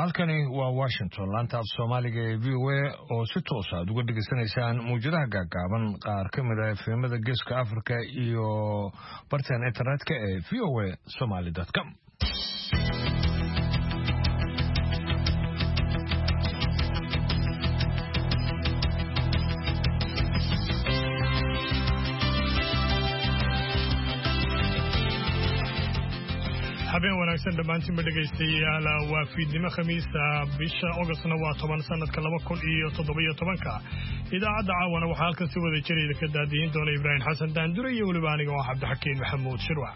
halkani waa washington laanta af soomaaliga ee v o a oo si toosa aad uga dhegaysanaysaan mawjadaha gaagaaban qaar ka mid a efemada geeska africa iyo barteen internetka ee v o a somaly com habeen wanaagsan dhammaantiinba dhegaystayaal waa fiidnimo khamiisa bisha ogostna waa toban sanadka laba kun iyo toddobiyo tobanka idaacadda caawana waxaa halkan si wada jirayda ka daadiyin doona ibraahim xasan daandure iyo weliba aniga oo cabdixakiin maxamuud shirwac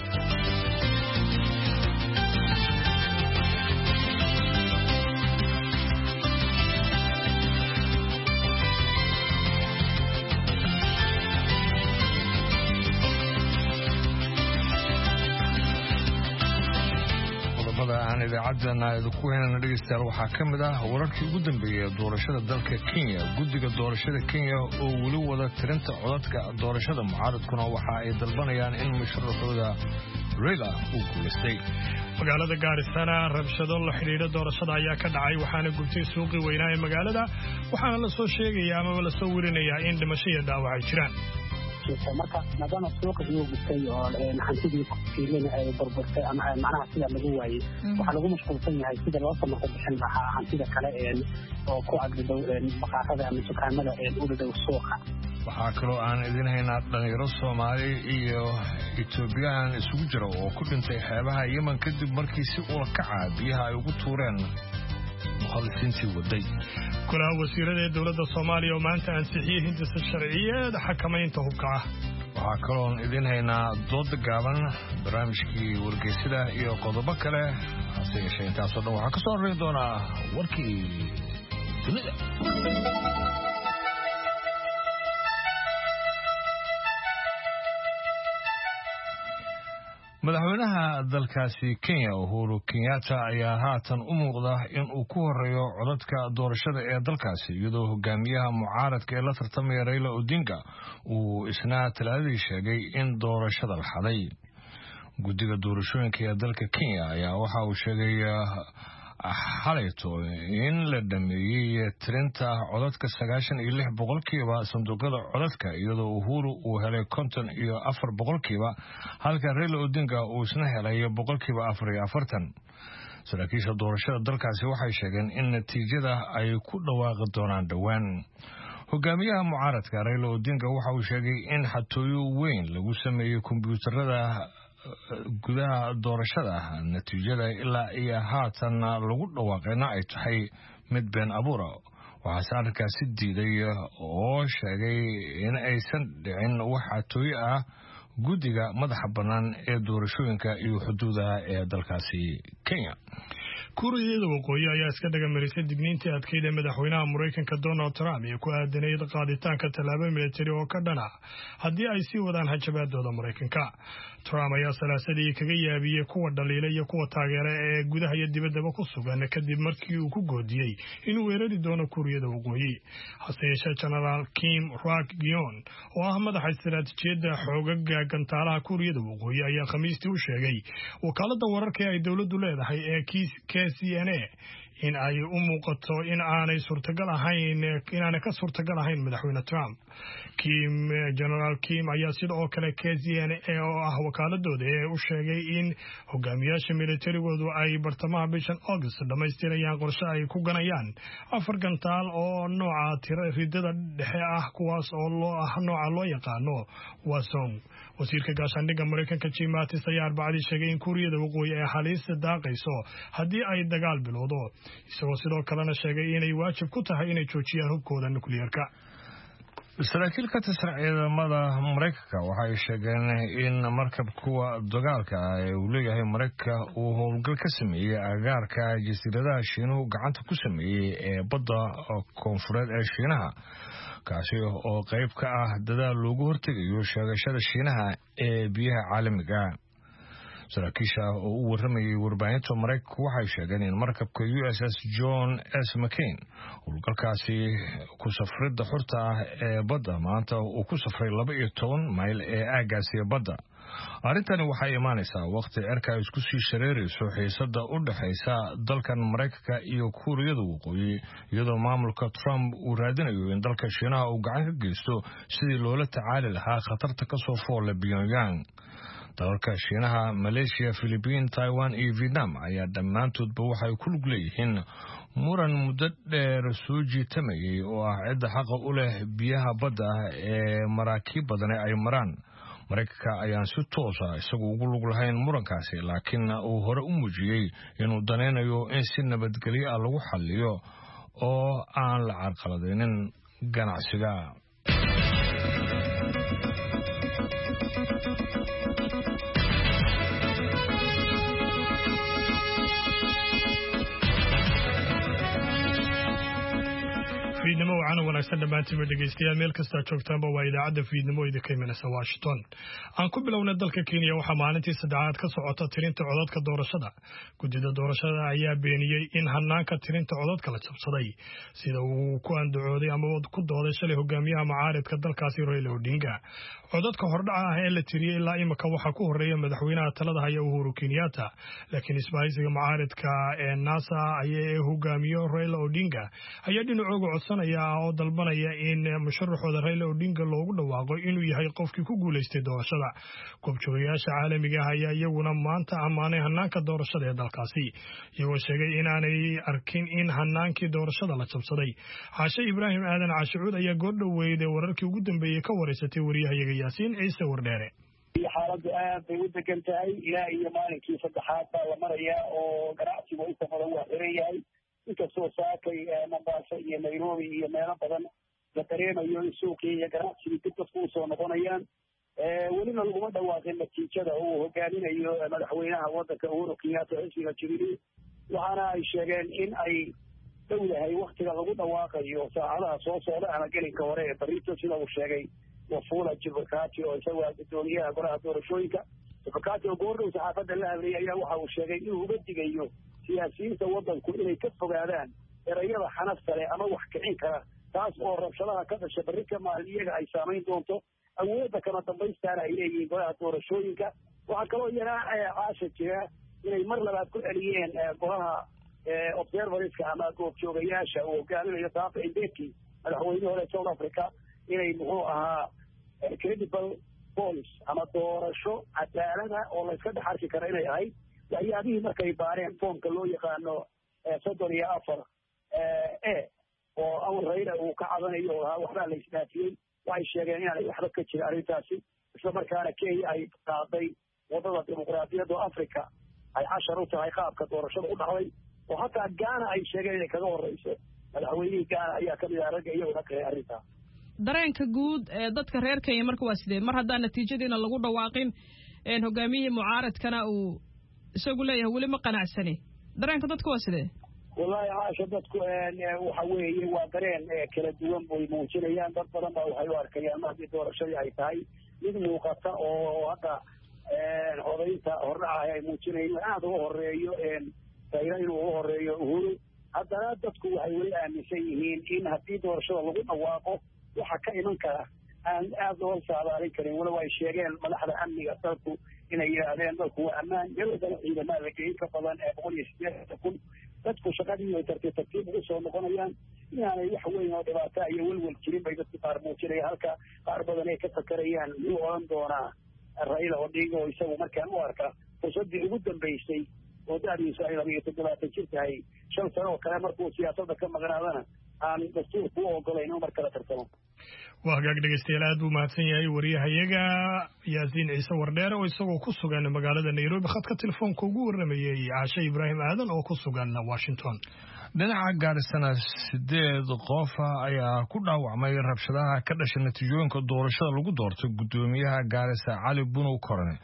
idaacadana idinku heynana dhegeystayaal waxaa ka mid ah wararkii ugu dambeeyey ee doorashada dalka kenya guddiga doorashada kenya oo weli wada tirinta codadka doorashada mucaaradkuna waxa ay dalbanayaan in musharaxooda reyla uu guulaystay magaalada gaarisana rabshado la xidhiidha doorashada ayaa ka dhacay waxaana gubtay suuqii weynaa ee magaalada waxaana la soo sheegaya amaba lasoo werinayaa in dhimasho iyo dhaawac ay jiraan marka maadaama suuqa iyuu gubtay oo hantidii fiilin ay burburtay ama macnaha sida lagu waayey waxaa lagu mashquulsan yahay sida loo samarka bixin lahaa hantida kale oo ku agdhow baqaarada ama dukaamada u dhadhow suuqa waxaa kaloo aan idin haynaa dhalinyaro soomaali iyo etoobiyaan isugu jira oo ku dhintay xeebaha yemen kadib markii si ula kaca biyaha ay ugu tuureen mukhallisiintii waday golaha wasiirada ee dowladda soomaaliya oo maanta ansixiyey hindisa sharciyeed xakamaynta hubka ah waxaa kaloon idin haynaa dooda gaaban barnaamijkii wargeysada iyo qodobo kale hase yeeshee intaasoo dhan waxaa ka soo horreyn doonaa warkii dunida madaxweynaha dalkaasi kenya uhuru kenyatta ayaa haatan u muuqda in uu ku horeeyo codadka doorashada ee dalkaasi iyadoo hogaamiyaha mucaaradka ee la tartamaya raila odinga uu isna talaadadii sheegay in doorashada la xaday guddiga doorashooyinka ee dalka kenya ayaa waxa uu sheegay xalayto in la dhameeyey tirinta codadka sagaashan iyo lix boqolkiiba sanduuqyada codadka iyadoo uhuru uu helay konton iyo afar boqolkiiba halka raila odinga uu isna helay boqolkiiba afar iyo afartan saraakiisha doorashada dalkaasi waxay sheegeen in natiijada ay ku dhawaaqi doonaan dhowaan hogaamiyaha mucaaradka raila odinga waxa uu sheegay in xatooyo weyn lagu sameeyey kombyuutarada gudaha doorashada natiijada ilaa iyo haatan lagu dhawaaqayna ay tahay mid been abuura waxaase arrinkaasi diiday oo sheegay in aysan dhicin wax xatooyo ah guddiga madaxa bannaan ee doorashooyinka iyo xuduudaha ee dalkaasi kenya kuuriyada waqooyi ayaa iska dhagamarisay digniintii adkeyd ee madaxweynaha maraykanka donald trump iyo ku aadanayd qaaditaanka tallaabo militari oo ka dhana haddii ay sii wadaan hajabaadooda maraykanka trump ayaa salaasadii kaga yaabiyey kuwa dhaliila iyo kuwa taageera ee gudaha iyo dibaddaba ku sugan kadib markii uu ku goodiyey inuu weerari doono kuuriyada waqooyi hase yeeshee genaraal kim rak gion oo ah madaxa istaraatiijiyadda xoogaga gantaalaha kuuriyada waqooyi ayaa khamiistii u sheegay wakaalada wararka ee ay dowladdu leedahay ee k c n a in ay u muuqato in aanay suurtagal ahayn inaanay ka suurtagal ahayn madaxweyne trump kim genaraal kim ayaa sida oo kale k c n a oo ah wakaaladooda ee u sheegay in hogaamiyaasha militarigoodu ay bartamaha bishan august dhammaystirayaan qorshe ay ku ganayaan afar gantaal oo nooca tira ridada dhexe ah kuwaas oo loo ah nooca loo yaqaano wasong wasiirka gaashaandhigga maraykanka jim mattis ayaa arbacadii sheegay in kuuriyada waqooyi ay haliisa daaqayso haddii ay dagaal bilowdo isagoo sidoo kalena sheegay inay waajib ku tahay inay joojiyaan hubkooda nukliyeerka saraakiil ka tirsan ciidamada maraykanka waxay sheegeen in markab kuwa dagaalka ah ee uu leeyahay maraykanka uu howlgal ka sameeyey agaarka jasiiradaha shiinuhu gacanta ku sameeyey ee badda koonfureed ee shiinaha kaasi oo qayb ka ah dadaal loogu hortegayo sheegashada shiinaha ee biyaha caalamiga saraakiisha oo u waramayay warbaahinta maraykanku waxay sheegeen in markabka u s s john s mccain howlgalkaasi ku safridda xurta ah ee badda maanta uu ku safray laba iyo toban mayl ee aagaasi badda arrintani waxay imaanaysaa wakhti cerka ay isku sii shareerayso xiisada u dhexaysa dalkan maraykanka iyo kuuriyada waqooyi iyadoo maamulka trump uu raadinayo in dalka shiinaha uu gacan ka geysto sidii loola tacaali lahaa khatarta kasoo foolla pyongyang dalalka shiinaha maleeshiya philibiin taiwan iyo vietnam ayaa dhammaantoodba waxay ku lug leeyihiin muran muddo dheer soo jiitamayay oo ah cidda xaqa u leh biyaha badda ah ee maraakiib badane ay maraan maraykanka ayaan si toosa isagu ugu lug lahayn murankaasi laakiin uu hore u muujiyey inuu danaynayo in si nabadgelyo ah lagu xalliyo oo aan la carqaladaynin ganacsiga fiidnimo wacana wanaagsan dhammaantiinba dhegeystayaal meel kastaa joogtaanba waa idaacadda fiidnimo idinka imanaysa washington aan ku bilownay dalka kenya waxaa maalintii saddexaad ka socota tirinta codadka doorashada guddida doorashada ayaa beeniyey in hanaanka tirinta codadka la jabsaday sida uu ku andacooday ama ku dooday shalay hogaamiyaha macaaridka dalkaasi raila odinga codadka hordhaca ah ee la tiriyey ilaa imika waxaa ku horeeya madaxweynaha talada haya uhuru kenyatta laakiin isbahaysiga macaaridka ee nasa ee hogaamiyo raila odinga ayaa dhinacooga codsanaya oo dalbanaya in musharaxooda raila odinga loogu dhawaaqo inuu yahay qofkii ku guulaystay doorashada goobjoogayaasha caalamiga ah ayaa iyaguna maanta ammaanay hanaanka doorashada ee dalkaasi iyagoo sheegay inaanay arkin in hanaankii doorashada la jabsaday xaashe ibraahim aadan caashicuud ayaa goordhoweyd ee wararkii ugu dambeeyey ka wareysatay waryahayaga yaasiin ciise wardheere xaaladdu aad bay u degan tahay ilaa iyo maalinkii saddexaad baa la marayaa oo ganacsigu inta badan waa xiran yahay inkastoo saakay mombaaso iyo nairobi iyo meelo badan la dareemayo in suuqii iyo ganacsigii dib dadku usoo noqonayaan welina laguma dhawaaqin natiijada uu hogaaminayo madaxweynaha waddanka uhuru kenyatta xisbiga jubilee waxaana ay sheegeen in ay dhow yahay waktiga lagu dhawaaqayo saacadaha soo socda ama gelinka hore ee barito sida uu sheegay wafula jibakati oo isagu ah guddoomiyaha golaha doorashooyinka jibakati oo goordhow saxaafadda la hadlayay ayaa waxa uu sheegay inuu uga digayo siyaasiyiinta waddanku inay ka fogaadaan erayada xanafta leh ama wax kicin kara taas oo rabshadaha ka dhasha berri ka maalin iyaga ay saamayn doonto awoodda kama dambaystaana ay leeyihiin golaha doorashooyinka waxaa kaloo iyana caasha jira inay mar labaad ku celiyeen golaha observariska ama goobjoogayaasha uu hogaaminayo dafa indeki madaxweynihii hore south africa inay muxuu ahaa credible police ama doorasho cadaalada oo layska dhex arki kara inay ahayd waxyaabihii markay baareen foomka loo yaqaano soddon iyo afar e oo awal rayla uu ka cadanayo oo ahaa waxbaa la isdaafiyey waxay sheegeen inaanay waxba ka jirin arrintaasi isla markaana kenya ay qaaday waddada dimuqraadiyadda africa ay cashar u tahay qaabka doorashada u dhacday oo hataa gaana ay sheegeen inay kaga horreyso madaxweynihii gaana ayaa kamid aha ragga iyaguna kahay arrintaa dareenka guud ee dadka reer kenya marka waa sidee mar haddaan natiijadiina lagu dhawaaqin hogaamiyihii mucaaradkana uu isagu leeyahay weli ma qanacsani dareenka dadka waa sidee wallahi caasha dadku waxa weeye waa dareen kala duwan bay muujinayaan dad badan baa waxay u arkayaan mar haddii doorashadii ay tahay mid muuqata oo hadda codaynta hordhaca ay muujinayeen aada uga horeeyo rayla inuu uga horeeyo uhuru haddana dadku waxay weli aaminsan yihiin in haddii doorashada lagu dhawaaqo waxa ka iman kara aan aada looga saadaalin karin walow ay sheegeen madaxda amniga dalku inay yidhaahdeen dalku waa ammaan yaladana ciidamaa la geyin ka badan ee boqol iyo sideetan kun dadku shaqadii ay tartiib tartiib ugu soo noqonayaan inaanay wax weyn oo dhibaata iyo welwel jirin bay dadku qaar muujinaya halka qaar badan ay ka fakarayaan miyuu odhan doonaa raila odinga oo isagu markaan u arka fursaddii ugu dambaysay oo da'diisu ay laba iyo toddobaatan jir tahay shan sano oo kale markuu siyaasadda ka maqnaadana aan dastuurku u ogolayn inuu mar kala tartamo waa hagaag dhegeystayaal aad buu mahadsan yahay wariyahayaga yaasiin ciise wardheere oo isagoo ku sugan magaalada nairobi khadka telefoonka ugu warramayey caashe ibraahim aadan oo ku sugan washington dhinaca gaarisana sideed qofa ayaa ku dhaawacmay rabshadaha ka dhashay natiijooyinka doorashada lagu doortay guddoomiyaha gaarisa cali bunow korane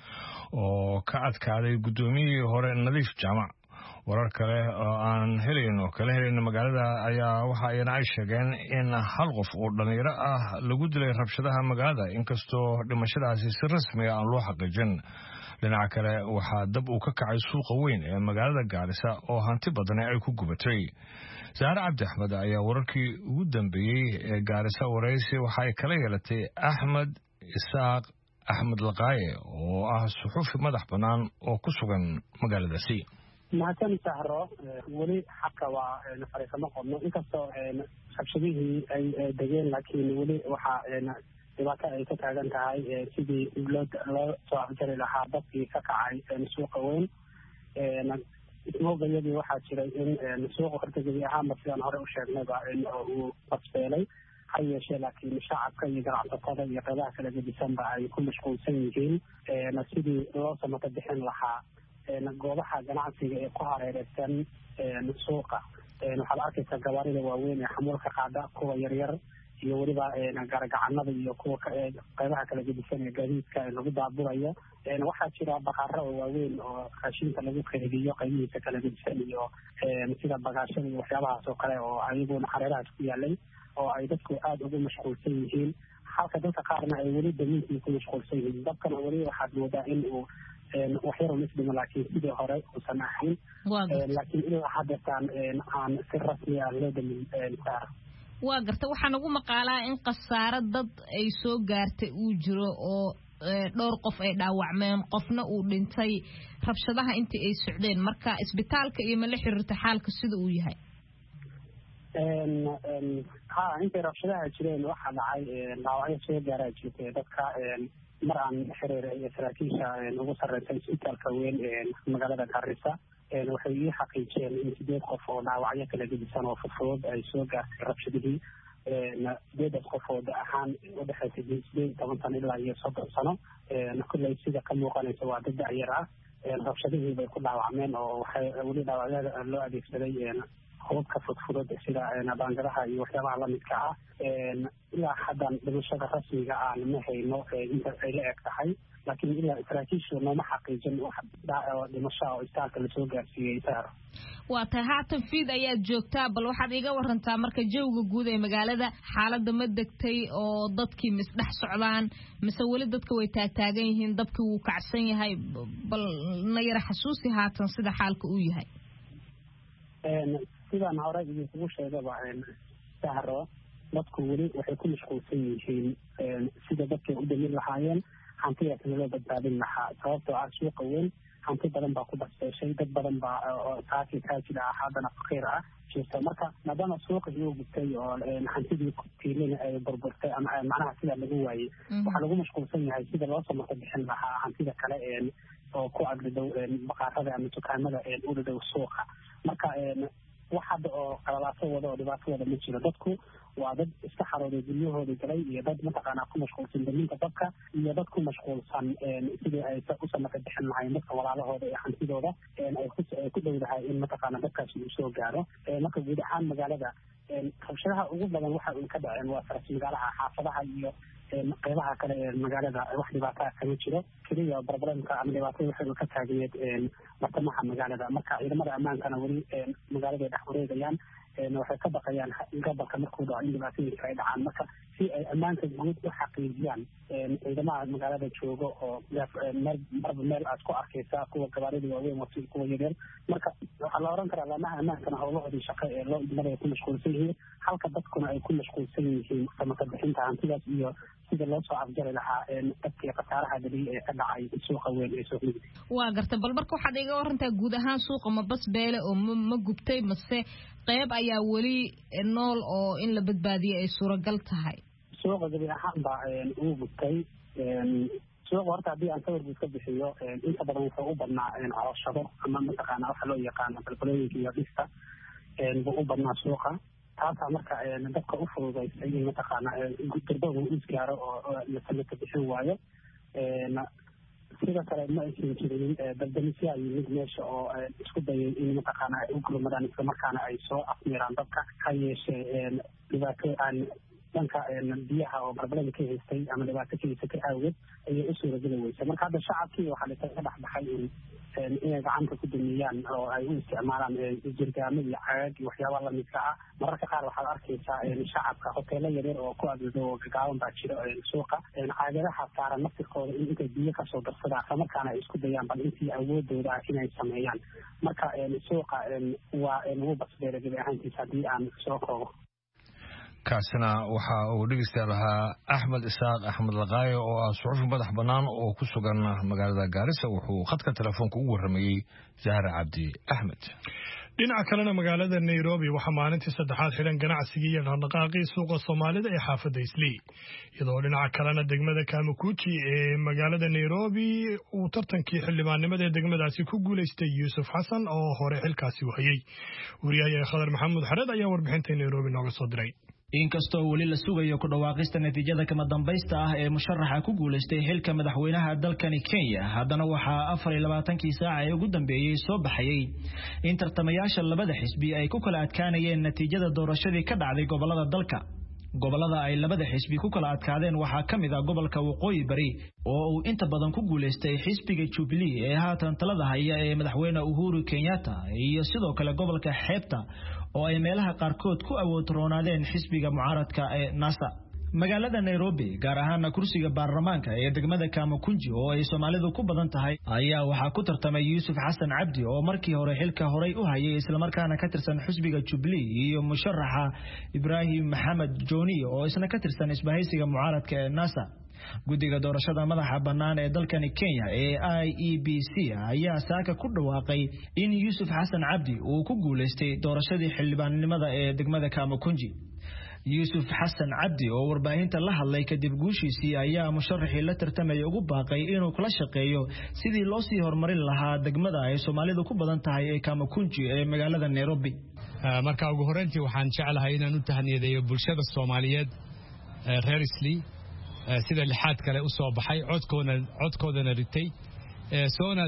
oo ka adkaaday guddoomiyihii hore nadiif jaamac warar kale oo aan helayn oo kala helayn magaalada ayaa waxa ayana ay sheegeen in hal qof oo dhallinyaro ah lagu dilay rabshadaha magaalada inkastoo dhimashadaasi si rasmiga aan loo xaqiijin dhinaca kale waxaa dab uu ka kacay suuqa weyn ee magaalada gaarisa oo hanti badani ay ku gubatay saare cabdi axmed ayaa wararkii ugu dambeeyey ee gaarisa waraysi waxa ay kala yeelatay axmed isaaq axmed laqaaye oo ah suxuufi madax bannaan oo ku sugan magaaladaasi mahadsan sahro weli xabka waa fariisamo qodno inkastoo rabshadihii ay degeen laakiin weli waxaa dhibaato ay ka taagan tahay sidii loo loo soo afjari lahaa dadkii ka kacay suuqa weyn ismoogayadii waxaa jiray in suuqa horta gebi ahaanba sidaan hore u sheegnayba uu basbeelay ha yeeshee laakiin shacabka iyo ganacsatada iyo qeybaha kala gedisanba ay ku mashquulsan yihiin sidii loo samato bixin lahaa goobaha ganacsiga ee ku hareereysan suuqa waxaad arkaysaa gawaarida waaweyn ee xamuulka qaada kuwa yaryar iyo weliba garagacanada iyo kuwa qeybaha kala gedisan ee gaadiidka lagu daaburayo waxaa jira baqaro oo waaweyn oo raashinka lagu keydiyo qeybihiisa kala gedisan iyo sida bagaashada iyo waxyaabahaas oo kale oo ayaguna hareerahaas ku yaalay oo ay dadku aada ugu mashquulsan yihiin halka dadka qaarna ay weli damiinkii ku mashquulsan yihiin dabkana weli waxaad moodaa in uu waxyar misdhimo laakiin sidii hore uusan ahayn laakiin ilaa haddeetaan aan si rasmi ah loo damin saar waa garta waxaa nagu maqaalaa in khasaaro dad ay soo gaartay uu jiro oo dhowr qof ay dhaawacmeen qofna uu dhintay rabshadaha intii ay socdeen marka isbitaalka iyo ma la xiriirta xaalka sida uu yahay ha intay rabshadaha jireen waxaa dhacay dhaawacyo soo gaaraa jirtay dadka mar aan xiriir saraakiisha ugu sarreysa isbitaalka weyn magaalada garissa waxay ii xaqiijiyeen in sideed qof oo dhaawacyo kala gedisan oo fudfudud ay soo gaartay rabshadihii sideedaas qof oo da ahaan udhexaysay sideed iyo toban sano ilaa iyo soddon sano kulley sida ka muuqanaysa waa dad da-yar ah rabshadihii bay ku dhaawacmeen oo waxay weli dhaawacyada loo adeegsaday hubabka fudfudud sida baangadaha iyo waxyaabaha lamidka ah ilaa haddan dhimashada rasmiga aan ma hayno inta ay la eg tahay laakiin ilaa saraakiishu nooma xaqiijin wax dhimashaa oo istaalka lasoo gaarsiiyey saar waa tahay haatan fiid ayaad joogtaa bal waxaad iga warantaa marka jawiga guud ee magaalada xaaladda ma degtay oo dadkii misdhex socdaan mise weli dadka way taagtaagan yihiin dabkii wuu kacsan yahay bal na yara xasuusi haatan sida xaalka uu yahay sidaan hore idinkugu sheegaba sahro dadku weli waxay ku mashquulsan yihiin sida dadkay u damir lahaayeen hantidaasna loo badbaadin lahaa sababtoo ah suuqa weyn hanti badan baa ku basbeeshay dad badan baa saaki taajir ah haddana faqiir ah jirta marka maadaama suuqa iyuu gubtay oo hantidii tiilina ay burburtay ama macnaha sidaa lagu waayey waxaa lagu mashquulsan yahay sida loo samarto bixin lahaa hantida kale oo ku agdhadow baqaarada ama dukaamada u dhadhow suuqa marka wax hadda oo qalalaaso wada oo dhibaato wada ma jiro dadku waa dad iska xarooday guryahooda galay iyo dad mataqaanaa ku mashquulsan daminta dabka iyo dad ku mashquulsan sidii ay u samaka bixin lahayn dadka walaalahooda ee hantidooda ay ku dhowdahay in mataqaana dadkaasi uu soo gaaro marka guud ahaan magaalada rabshadaha ugu badan waxa uy ka dhaceen waa faras magaalaha xaafadaha iyo qeybaha kale ee magaalada wax dhibaataa kama jiro keliya problemka ama dhibaatada waxay ka taagayeed bartamaha magaalada marka ciidamada ammaankana weli magaaladay dhex wareegayaan waxay ka baqayaan gobolka markuu dhaco in dhibaatooyinka ay dhacaan marka si ay ammaanka guud u xaqiijiyaan ciidamaha magaalada jooga oo meel marba meel aad ku arkaysaa kuwa gabaarida waaweyn wato kuwa yaryar marka waxaa la oran karaa laamaha ammaankana howlahoodii shaqo ee loo idmada ay ku mashquulsan yihiin halka dadkuna ay ku mashquulsan yihiin samaka bixinta hantidaas iyo sida loo soo afjari lahaa dadkii khasaaraha dhaliyay ee ka dhacay suuqa weyn ee soo mugdi waa garta bal marka waxaad iga warantaa guud ahaan suuqa ma bas beele oo ma ma gubtay mase qeyb ayaa weli nool oo in la badbaadiyo ay suuragal tahay suuqa gabi ahaan baa uu gubtay suuqa horta haddii aan sawir guud ka bixiyo inta badan wuxuu u badnaa cooshado ama mataqaana waxa loo yaqaano balbalooyinka iyo dhista buu u badnaa suuqa taasaa marka dadka u fududaysay in mataqaana durbagu isgaaro oo la samaka bixin waayo sidoo kale ma aysan jirin dabdamisyaa yimid meesha oo isku dayay in mataqaana ay u gurmadaan islamarkaana ay soo afmiiraan dadka ha yeeshee dhibaato aan dhanka biyaha oo barbalada ka haystay ama dhibaato ka haysatay awgeed ayay u suurageli weysay marka hadda shacabkii waxaa lasaga dhex baxay in inay gacanta ku dumiyaan oo ay u isticmaalaan jirgaamo iyo cagaag iyo waxyaaba lamidka ah mararka qaar waxaad arkaysaa shacabka hoteelo yaryar oo ku agdado oo gagaaban baa jira suuqa caagadaha saaran naftirkooda in intay biyo kasoo darsadaan islamarkaana ay isku dayaan bal intii awoodooda ah inay sameeyaan marka suuqa waa ugu basbeera gebi ahaantiisa haddii aan soo koobo kaasina waxa uu dhegeystayaal ahaa axmed isaaq axmed laqaayo oo ah suxufi madax bannaan oo ku sugan magaalada gaarisa wuxuu khadka telefoonka ugu warramayey zahra cabdi axmed dhinaca kalena magaalada nairobi waxaa maalintii saddexaad xidhan ganacsigii iyo dhaqdhaqaaqii suuqa soomaalida ee xaafadda islii iyadoo dhinaca kalena degmada kamakuji ee magaalada nairobi uu tartankii xildhibaannimada ee degmadaasi ku guulaystay yuusuf xasan oo hore xilkaasi u hayey wariyahayae khadar maxamuud xareed ayaa warbixintay nairobi nooga soo diray inkastoo weli la sugayo ku dhawaaqista natiijada kama dambaysta ah ee musharaxa ku guulaystay xilka madaxweynaha dalkani kenya haddana waxaa afar iyo labaatankii saaca ee ugu dambeeyey soo baxayey in tartamayaasha labada xisbi ay ku kala adkaanayeen natiijada doorashadii ka dhacday gobolada dalka gobolada ay labada xisbi ku kala adkaadeen waxaa ka mid ah gobolka waqooyi bari oo uu inta badan ku guulaystay xisbiga jubilee ee haatan talada haya ee madaxweyne uhuru kenyatta iyo sidoo kale gobolka xeebta oo ay meelaha qaarkood ku awood roonaadeen xisbiga mucaaradka ee nasa magaalada nairobi gaar ahaana kursiga baarlamaanka ee degmada kamakunji oo ay soomaalidu ku badan tahay ayaa waxaa ku tartamay yuusuf xasan cabdi oo markii hore xilka horey u hayay islamarkaana ka tirsan xisbiga jubilee iyo musharaxa ibraahim maxamed joni oo isna ka tirsan isbahaysiga mucaaradka ee nasa guddiga doorashada madaxa bannaan ee dalkani kenya ee i e b c ayaa saaka ku dhawaaqay in yuusuf xasan cabdi uu ku guulaystay doorashadii xildhibaannimada ee degmada kamakunji yuusuf xasan cabdi oo warbaahinta la hadlay kadib guushiisii ayaa musharaxii la tartamaya ugu baaqay inuu kala shaqeeyo sidii loo sii horumarin lahaa degmada ay soomaalidu ku badan tahay ee kamakunji ee magaalada nairobi marka ugu horreyntii waxaan jeclahay inaan u tahniyadeeyo bulshada soomaaliyeed reer islii sida lixaad kale u soo baxay codkoodana ritay soona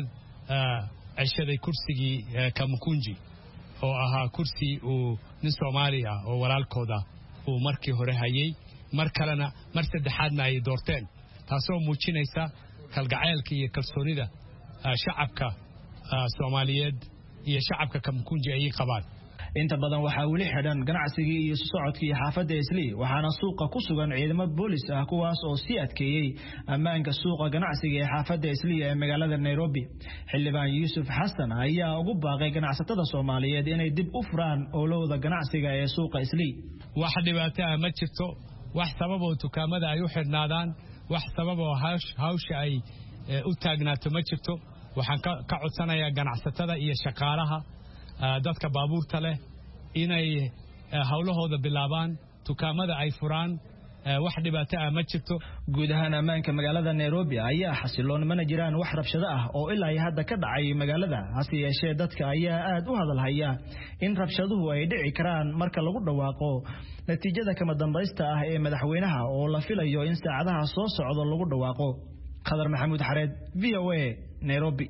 ceshaday kursigii kamakunji oo ahaa kursi uu nin soomaali ah oo walaalkooda uu markii hore hayay mar kalena mar saddexaadna ay doorteen taasoo muujinaysa kalgacaylka iyo kalsoonida shacabka soomaaliyeed iyo shacabka kamakunji ayay qabaan inta badan waxaa weli xidhan ganacsigii iyo socodkii xaafadda islii waxaana suuqa ku sugan ciidamo boolis ah kuwaas oo sii adkeeyey ammaanka suuqa ganacsiga ee xaafadda islii ee magaalada nairobi xildhibaan yuusuf xasan ayaa ugu baaqay ganacsatada soomaaliyeed inay dib u furaan owlowda ganacsiga ee suuqa islii wax dhibaato ah ma jirto wax sababoo dukaamada ay u xidhnaadaan wax sababoo hawsha ay u taagnaato ma jirto waxaan ka codsanayaa ganacsatada iyo shaqaalaha dadka baabuurta leh inay howlahooda bilaabaan dukaamada ay furaan wax dhibaato ah ma jirto guud ahaan ammaanka magaalada nairobi ayaa xasiloon mana jiraan wax rabshado ah oo ilaa hadda ka dhacay magaalada hase yeeshee dadka ayaa aad u hadalhaya in rabshaduhu ay dhici karaan marka lagu dhawaaqo natiijada kama dambaysta ah ee madaxweynaha oo la filayo in saacadaha soo socdo lagu dhawaaqo khadar maxamuud xareed v o a nairobi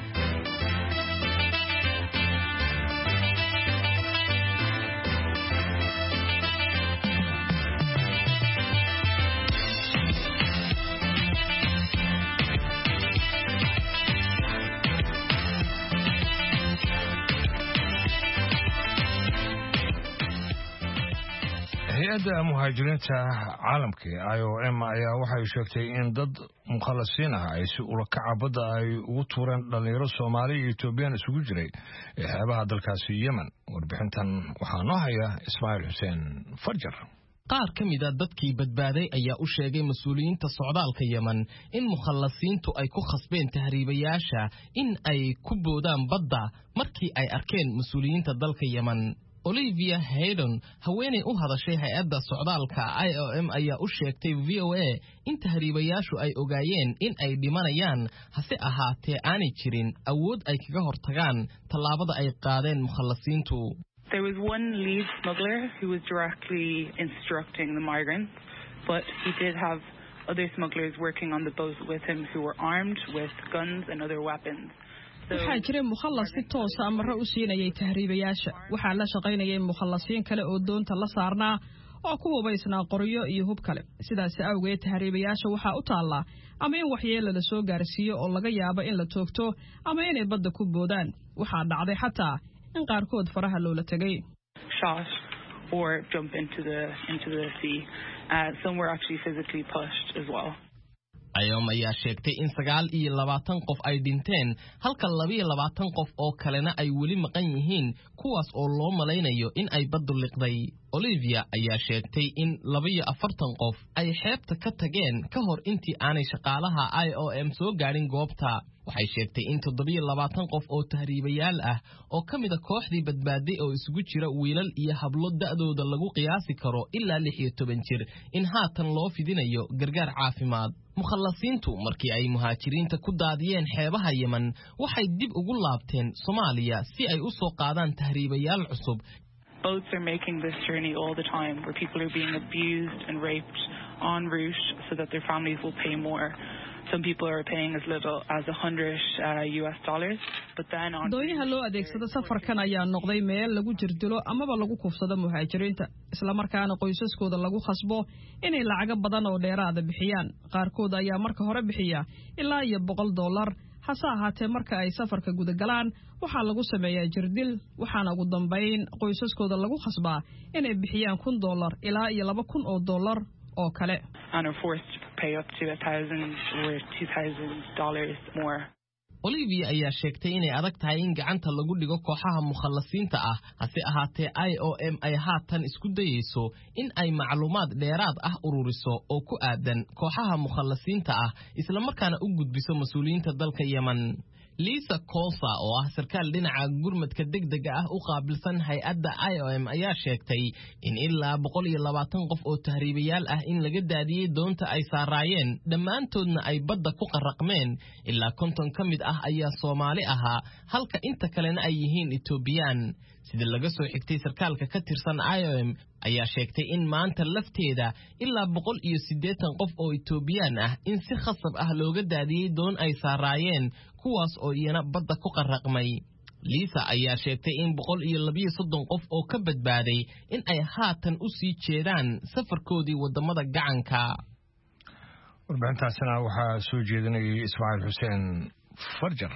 hay-adda muhaajiriinta caalamka i o m ayaa waxay sheegtay in dad mukhalasiin ah ay si ulakaca badda ay ugu tuureen dhallinyaro soomaali iyo etoobiyaan isugu jiray ee xeebaha dalkaasi yemen warbixintan waxaa noo haya ismaaciil xuseen farjar qaar ka mid a dadkii badbaaday ayaa u sheegay mas-uuliyiinta socdaalka yemen in mukhallasiintu ay ku khasbeen tahriibayaasha in ay ku boodaan badda markii ay arkeen mas-uuliyiinta dalka yemen olivia haydon haweenay u hadashay hay-adda socdaalka i o m ayaa u sheegtay v o a in tahriibayaashu ay ogaayeen in ay dhimanayaan hase ahaatee aanay jirin awood ay kaga hortagaan tallaabada ay qaadeen mukhallasiintu There was one lead smuggler who was directly instructing the migrants, but he did have other smugglers working on the boat with him who were armed with guns and other weapons. waxaa jiray mukhallas si toosa amaro u siinayay tahriibayaasha waxaa la shaqaynayay mukhallasiin kale oo doonta la saarnaa oo ku hubaysnaa qoryo iyo hub kale sidaas awgeed tahriibayaasha waxaa u taallaa ama in waxyeelo la soo gaarsiiyo oo laga yaabo in la toogto ama inay badda ku boodaan waxaa dhacday xataa in qaarkood faraha loola tegay shot or jump into the into the sea. Uh, some were actually physically pushed as well. ayom ayaa sheegtay in sagaal iyo labaatan qof ay dhinteen halka labiyo labaatan qof oo kalena ay weli maqan yihiin kuwaas oo loo malaynayo in ay baddu liqday olivia ayaa sheegtay in labayo afartan qof ay xeebta ka tageen ka hor intii aanay shaqaalaha i o m soo gaadhin goobta waxay sheegtay in toddobiyo labaatan qof oo tahriibayaal ah oo ka mida kooxdii badbaaday oo isugu jira wiilal iyo hablo da'dooda lagu qiyaasi karo ilaa lix iyo toban jir in haatan loo fidinayo gargaar caafimaad mukhallasiintu markii ay muhaajiriinta ku daadiyeen xeebaha yemen waxay dib ugu laabteen soomaaliya si ay u soo qaadaan tahriibayaal cusub Boats are making this journey all the time where people are being abused and raped en route so that their families will pay more. Some people are paying as little as 100 uh, US dollars, but then on doonyaha loo adeegsado safarkan ayaa noqday meel lagu jirdilo amaba lagu kufsado muhaajiriinta islamarkaana qoysaskooda lagu khasbo inay lacago badan oo dheeraada bixiyaan qaarkood ayaa marka hore bixiya ilaa iyo boqol dollar hase ahaatee marka ay safarka gudagalaan waxaa lagu sameeyaa jirdil waxaana ugu dambayn qoysaskooda lagu khasbaa inay bixiyaan kun dollar ilaa iyo laba kun oo dollar oo kale and are forced to pay up to a thousand or two thousand dollars more. olivia ayaa sheegtay inay adag tahay in gacanta lagu dhigo kooxaha mukhallasiinta ah hase ahaatee i o m ay haatan isku dayeyso in ay macluumaad dheeraad ah ururiso oo ku aadan kooxaha mukhallasiinta ah islamarkaana u gudbiso mas-uuliyiinta dalka yemen liisa kosa oo ah sarkaal dhinaca gurmadka degdega ah u qaabilsan hay-adda i o m ayaa sheegtay in ilaa boqol iyo labaatan qof oo tahriibayaal ah in laga daadiyey doonta ay saaraayeen dhammaantoodna ay badda ku qarraqmeen ilaa konton ka mid ah ayaa soomaali ahaa halka inta kalena ay yihiin etoobiyaan sida laga soo xigtay sarkaalka ka tirsan i o m ayaa sheegtay in maanta lafteeda ilaa boqol iyo siddeetan qof oo etoobiyaan ah in si khasab ah looga daadiyey doon ay saaraayeen kuwaas oo iyana badda ku qarraqmay liisa ayaa sheegtay in boqol iyo labiyo soddon qof oo ka badbaaday in ay haatan u sii jeedaan safarkoodii waddamada gacanka warbixintaasina waxaa soo jeedinayay ismaaciil xuseen farjar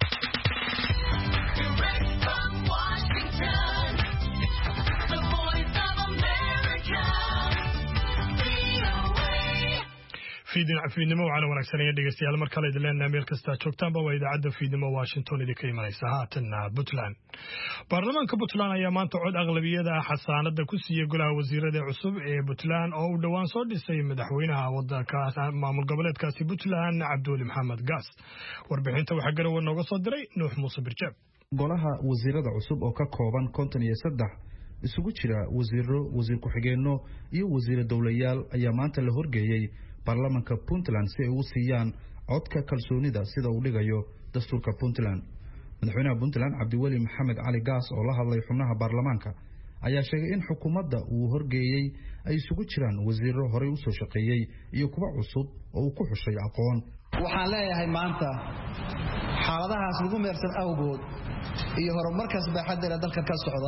fiidnimo waxaana wanaagsanaya dhegeystayaal mar kale idin leenahay meel kastaa joogtaanba waa idaacadda fiidnimo washington idinka imanaysa haatanna puntland baarlamaanka puntland ayaa maanta cod aqlabiyada ah xasaanada ku siiyey golaha wasiirada cusub ee puntland oo uu dhowaan soo dhisay madaxweynaha wadankaas maamul goboleedkaasi puntland cabduuli maxamed gaas warbixinta waxaa garowe nooga soo diray nuux muuse birjeeb golaha wasiirada cusub oo ka kooban konton iyo saddex isugu jira wasiiro wasiir ku-xigeenno iyo wasiiro dowlayaal ayaa maanta la horgeeyey baarlamanka puntland si ay u siiyaan codka kalsoonida sida uu dhigayo dastuurka puntland madaxweynaha puntland cabdiweli maxamed cali gaas oo la hadlay xubnaha baarlamaanka ayaa sheegay in xukuumadda uu horgeeyey ay isugu jiraan wasiiro horey usoo shaqeeyey iyo kuwa cusub oo uu ku xushay aqoon waxaan leeyahay maanta xaaladahaas lagu meersan awgood iyo horumarkaas baaxaddeeda dalka ka socda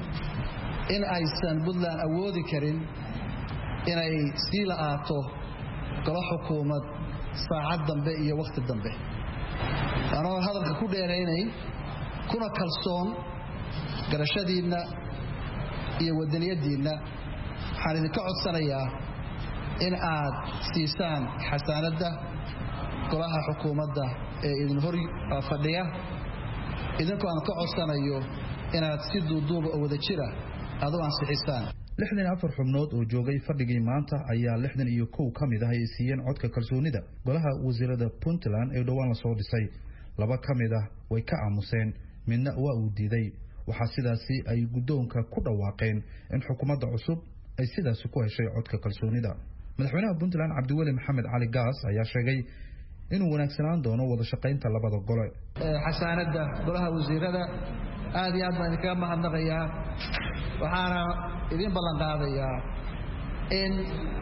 in aysan puntland awoodi karin inay sii la'aato golo xukuumad saacad dambe iyo wakhti dambe anoo hadalka ku dheeraynayn kuna kalsoon garashadiinna iyo wadaniyaddiinna waxaan idinka codsanayaa in aad siisaan xasaanadda golaha xukuumadda ee idin hor fadhiya idinkoo aan ka codsanayo inaad si duuduuba oo wada jira aad u ansixisaan lixdan iyo afar xubnood oo joogay fadhigii maanta ayaa lixdan iyo kow ka mid ah ay siiyeen codka kalsoonida golaha wasiirada puntland ee dhowaan lasoo dhisay laba ka mid ah way ka aamuseen midna waa uu diiday waxaa sidaasi ay guddoonka ku dhawaaqeen in xukuumadda cusub ay sidaasi ku heshay codka kalsoonida madaxweynaha puntland cabdiweli maxamed cali gaas ayaa sheegay inuu wanaagsanaan doono wada shaqaynta labada gole xasaanadda golaha wasiirada aad iyo aad baan idinkaga mahadnaqayaa waxaana idiin ballan qaadayaa in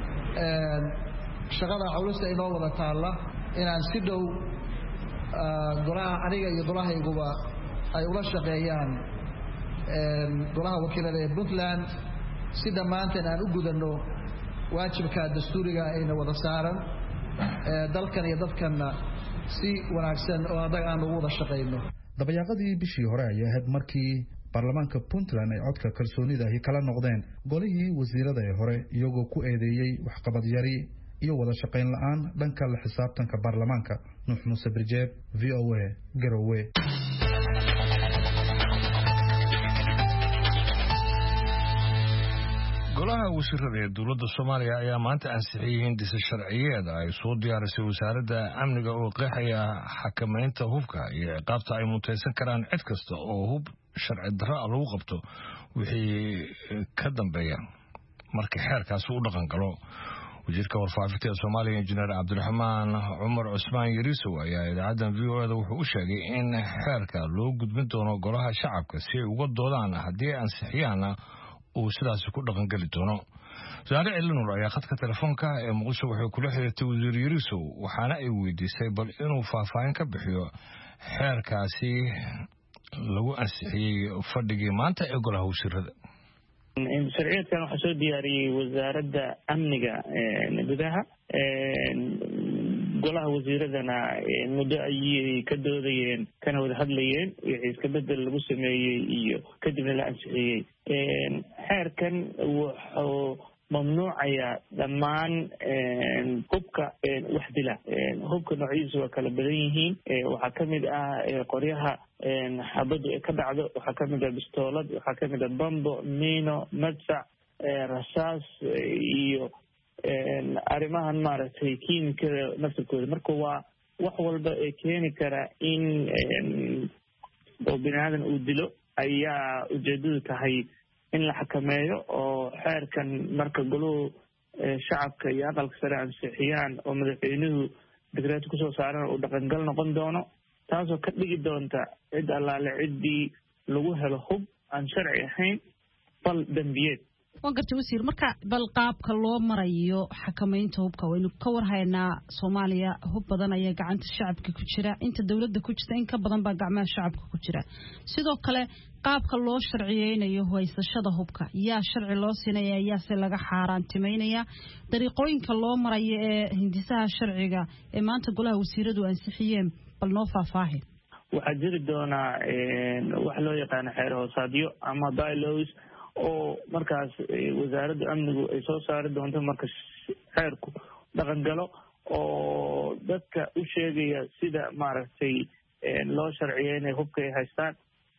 shaqada culusta inoo wada taalla inaan si dhow golaha aniga iyo golahayguba ay ula shaqeeyaan golaha wakiilada ee puntland si dhammaanteen aan u gudanno waajibka dastuuriga ayna wada saaran dalkan iyo dadkanna si wanaagsan oo adag aan ugu wada shaqayno dabayaaqadii bishii hore ayay ahayd markii baarlamaanka puntland ay codka kalsoonida ahi kala noqdeen golihii wasiirada ee hore iyagoo ku eedeeyey waxqabad yari iyo wada shaqayn la-aan dhanka la xisaabtanka baarlamaanka nuux muuse birjeeb v o a garowe golaha wasiirada ee dowladda soomaaliya ayaa maanta ansixiyey hindisa sharciyeeda ay soo diyaarisay wasaaradda amniga oo qeexaya xakamaynta hubka iyo ciqaabta ay mutaysan karaan cid kasta oo hub sharci darro a lagu qabto wixii ka dambeeya markii xeerkaasi u dhaqan galo wasiirka warfaafinta ee soomaaliya injineer cabdiraxmaan cumar cusmaan yariisow ayaa idaacaddan v o eda wuxuu u sheegay in xeerka loo gudbin doono golaha shacabka si ay uga doodaan haddii ay ansixiyaanna uu sidaasi ku dhaqangeli doono wasaare elinur ayaa khadka telefoonka ee muqdisho waxay kula xiriirtay wasiir yariisow waxaana ay weydiisay bal inuu faahfaahin ka bixiyo xeerkaasi lagu ansixiyey fadhigii maanta ee golaha wasiirada sharciyeedkan waxaa soo diyaariyey wasaaradda amniga gudaha golaha wasiiradana muddo ayay ka doodayeen kana wada hadlayeen wixii iska bedel lagu sameeyey iyo kadibna la ansixiyey xeerkan wuxuu mamnuucaya dhammaan hubka wax dila hubka noocyadiisa waa kala badan yihiin waxaa kamid ah qoryaha xabadu ay ka dhacdo waxaa kamid ah bistoolad waxaa kamid ah bambo mino madsac rasaas iyo arrimahan maaragtay kiimikada naftirkooda marka waa wax walba ee keeni kara in oo bini aadan uu dilo ayaa ujeedadu tahay in la xakameeyo oo xeerkan marka goluhu shacabka iyo aqalka sare ansixiyaan oo madaxweynuhu digreeto kusoo saarana uu dhaqangal noqon doono taasoo ka dhigi doonta cid allaale ciddii lagu helo hub aan sharci ahayn fal dembiyeed waan gartay wasiir marka bal qaabka loo marayo xakamaynta hubka waynu ka warhaynaa soomaaliya hub badan ayaa gacanta shacabka ku jira inta dowladda ku jirta in ka badan baa gacmaha shacabka ku jira sidoo kale qaabka loo sharciyeynayo haysashada hubka yaa sharci loo siinaya yaase laga xaaraantimeynaya dariiqooyinka loo marayo ee hindisaha sharciga ee maanta golaha wasiiradu ansixiyeen bal noo faahfaahi waxaa jiri doonaa wax loo yaqaano xeer hoosaadyo ama bylows oo markaas wasaaradda amnigu ay soo saari doonto marka xeerku dhaqan galo oo dadka u sheegaya sida maaragtay loo sharciyeynayo hubka ay haystaan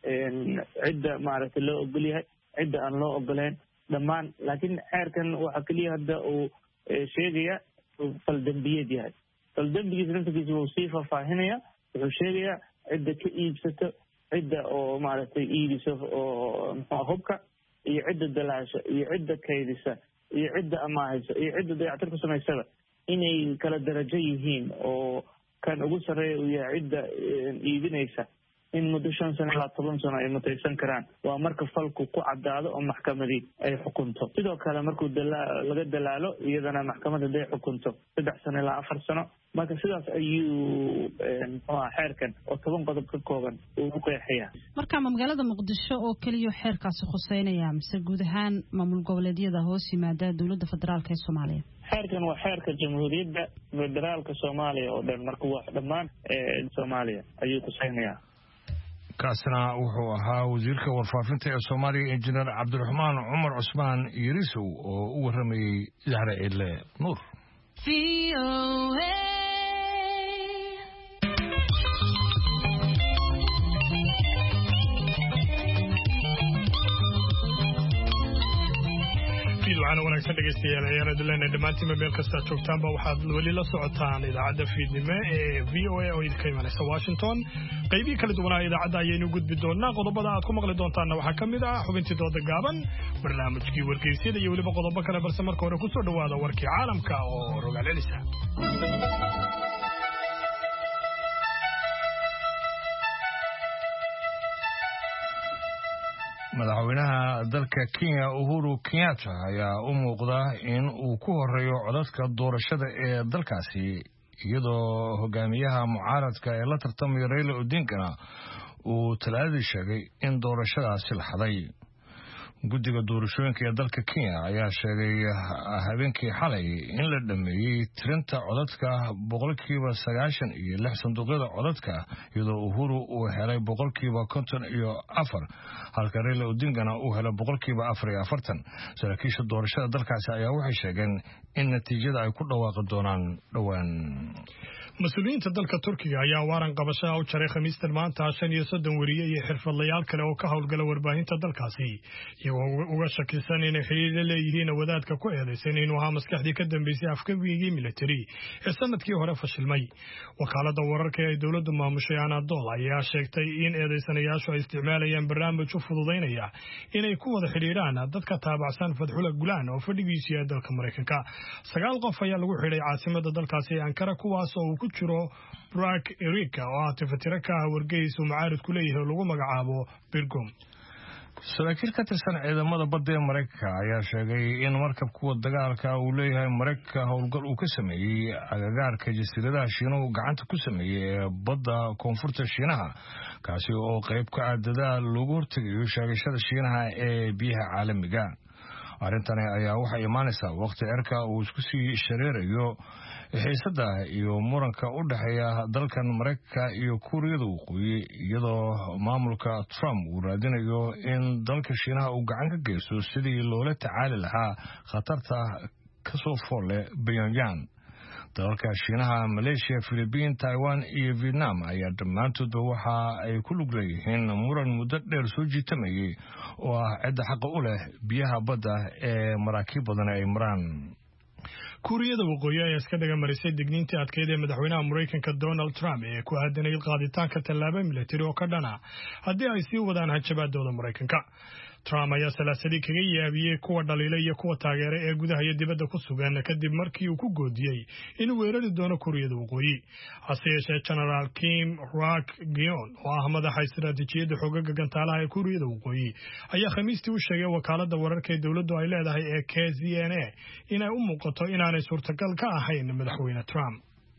cidda maaragtay loo ogol yahay cidda aan loo ogoleyn dhammaan laakiin xeerkan waxaa keliya hadda uu sheegaya faldembiyeed yahay faldembigiisa naftarkiisa wuu sii faahfaahinaya wuxuu sheegayaa cidda ka iibsato cidda oo maaragtay iibiso oo mxua hubka iyo cidda dalaasha iyo cidda kaydisa iyo cidda amaahaysa iyo cidda dayactir ku samaysaba inay kala darajo yihiin oo kan ugu sarreeya uu yahay cidda iibinaysa in muddo shan sano ilaa toban sano ay mutaysan karaan waa marka falku ku caddaado oo maxkamadii ay xukunto sidoo kale markuu laga dalaalo iyadana maxkamad haday xukunto saddex sano ilaa afar sano marka sidaas ayuu mxuaha xeerkan oo toban qodob ka kooban uu u qeexaya marka ma magaalada muqdisho oo keliya xeerkaasi khuseynaya mise guud ahaan maamul goboleedyada hoos yimaada dowladda federaalk ee soomaaliya xeerkan waa xeerka jamhuuriyadda federaalka soomaaliya oo dhan marka waa dhammaan soomaaliya ayuu khuseynaya kaasina wuxuu ahaa wasiirka warfaafinta ee soomaaliya injineer cabdiraxmaan cumar cusmaan yarisow oo u waramayey zahre ciidle nuur waxaana wanaagsan dhegaystayaal ciyaaradu leena dhammaantiinba meel kastaad joogtaanba waxaad weli la socotaan idaacadda fiidnimo ee v o a oo idinka imanaysa washington qaybihii kala duwanaa idaacadda ayaynu gudbi doonaa qodobada aad ku maqli doontaanna waxaa ka mid ah xubintii dooda gaaban barnaamijkii wargeysyada iyo weliba qodobo kale balse marka hore kusoo dhowaada warkii caalamka oo rogaal celisa madaxweynaha dalka kenya uhuru kenyatta ayaa u muuqda in uu ku horeeyo codadka doorashada ee dalkaasi iyadoo hogaamiyaha mucaaradka ee la tartamaya raila odinkana uu talaadadii sheegay in doorashadaasi la xaday guddiga doorashooyinka ee dalka kenya ayaa sheegay habeenkii xalay in la dhameeyey tirinta codadka boqolkiiba sagaashan iyo lix sanduuqyada codadka iyadoo uhuru uu helay boqolkiiba konton iyo afar halka raila odingana uu helay boqolkiiba afar iyo afartan saraakiisha doorashada dalkaasi ayaa waxay sheegeen in natiijada ay ku dhawaaqi doonaan dhowaan mas-uuliyiinta dalka turkiga ayaa waaran qabashaha u jaray khamiistan maanta shan iyo soddon weriye iyo xirfadlayaal kale oo ka howlgala warbaahinta dalkaasi iyagoo uga shakisan inay xidhiir la leeyihiin wadaadka ku eedaysan inuu ahaa maskaxdii ka dambeysay afkabigii militari ee sanadkii hore fashilmay wakaalada wararka ee dowladdu maamushay anadol ayaa sheegtay in eedaysanayaashu ay isticmaalayaan barnaamij u fududaynaya inay ku wada xidhiidhaan dadka taabacsan fadxula gulaan oo fadhigiisu yahay dalka maraykanka sagaal qof ayaa lagu xidhay caasimada dalkaasi ee ankara kuwaas oo uu ku jiro brak erika oo ah tifatiro ka ah wargeys uu macaaridku leeyahay oo lagu magacaabo birgom saraakiil ka tirsan ciidamada badda ee maraykanka ayaa sheegay in markab kuwa dagaalka uu leeyahay maraykanka howlgal uu ka sameeyey agagaarka jasiiradaha shiinuhu gacanta ku sameeyey ee badda koonfurta shiinaha kaasi oo qayb ka ah dadaal loogu hortegayo sheegashada shiinaha ee biyaha caalamiga arrintani ayaa waxay imaanaysaa waqti cirka uu isku sii shareerayo xiisada iyo muranka u dhexeeya dalkan maraykanka iyo kuuriyada waqooyi iyadoo maamulka trump uu raadinayo in dalka shiinaha uu gacan ka geysto sidii loola tacaali lahaa khatarta kasoo foolle pyongyang dalalka shiinaha maleeshiya philibiin taiwan iyo vietnam ayaa dhammaantoodba waxa ay ku lug leeyihiin muran muddo dheer soo jiitamayay oo ah cidda xaqa u leh biyaha badda ee maraakiib badan ay maraan kuuriyada waqooyi ayaa iska dhaga marisay digniintii adkeyd ee madaxweynaha maraykanka donald trump ee ku aadanayay qaaditaanka tallaabo militari oo ka dhana haddii ay sii wadaan hanjabaadooda maraykanka trump ayaa salaasadii kaga yaabiyey kuwa dhaliila iyo kuwa taageera ee gudaha iyo dibadda ku sugan kadib markii uu ku goodiyey inuu weerari doono kuuriyada waqooyi hase yeeshee genaraal kim rak gion oo ah madaxa istaraatiijiyadda xoogaga gantaalaha ee kuuriyada waqooyi ayaa khamiistii u sheegay wakaalada wararka ee dowladdu ay leedahay ee k z n a inay u muuqato inaanay suurtagal ka ahayn madaxweyne trump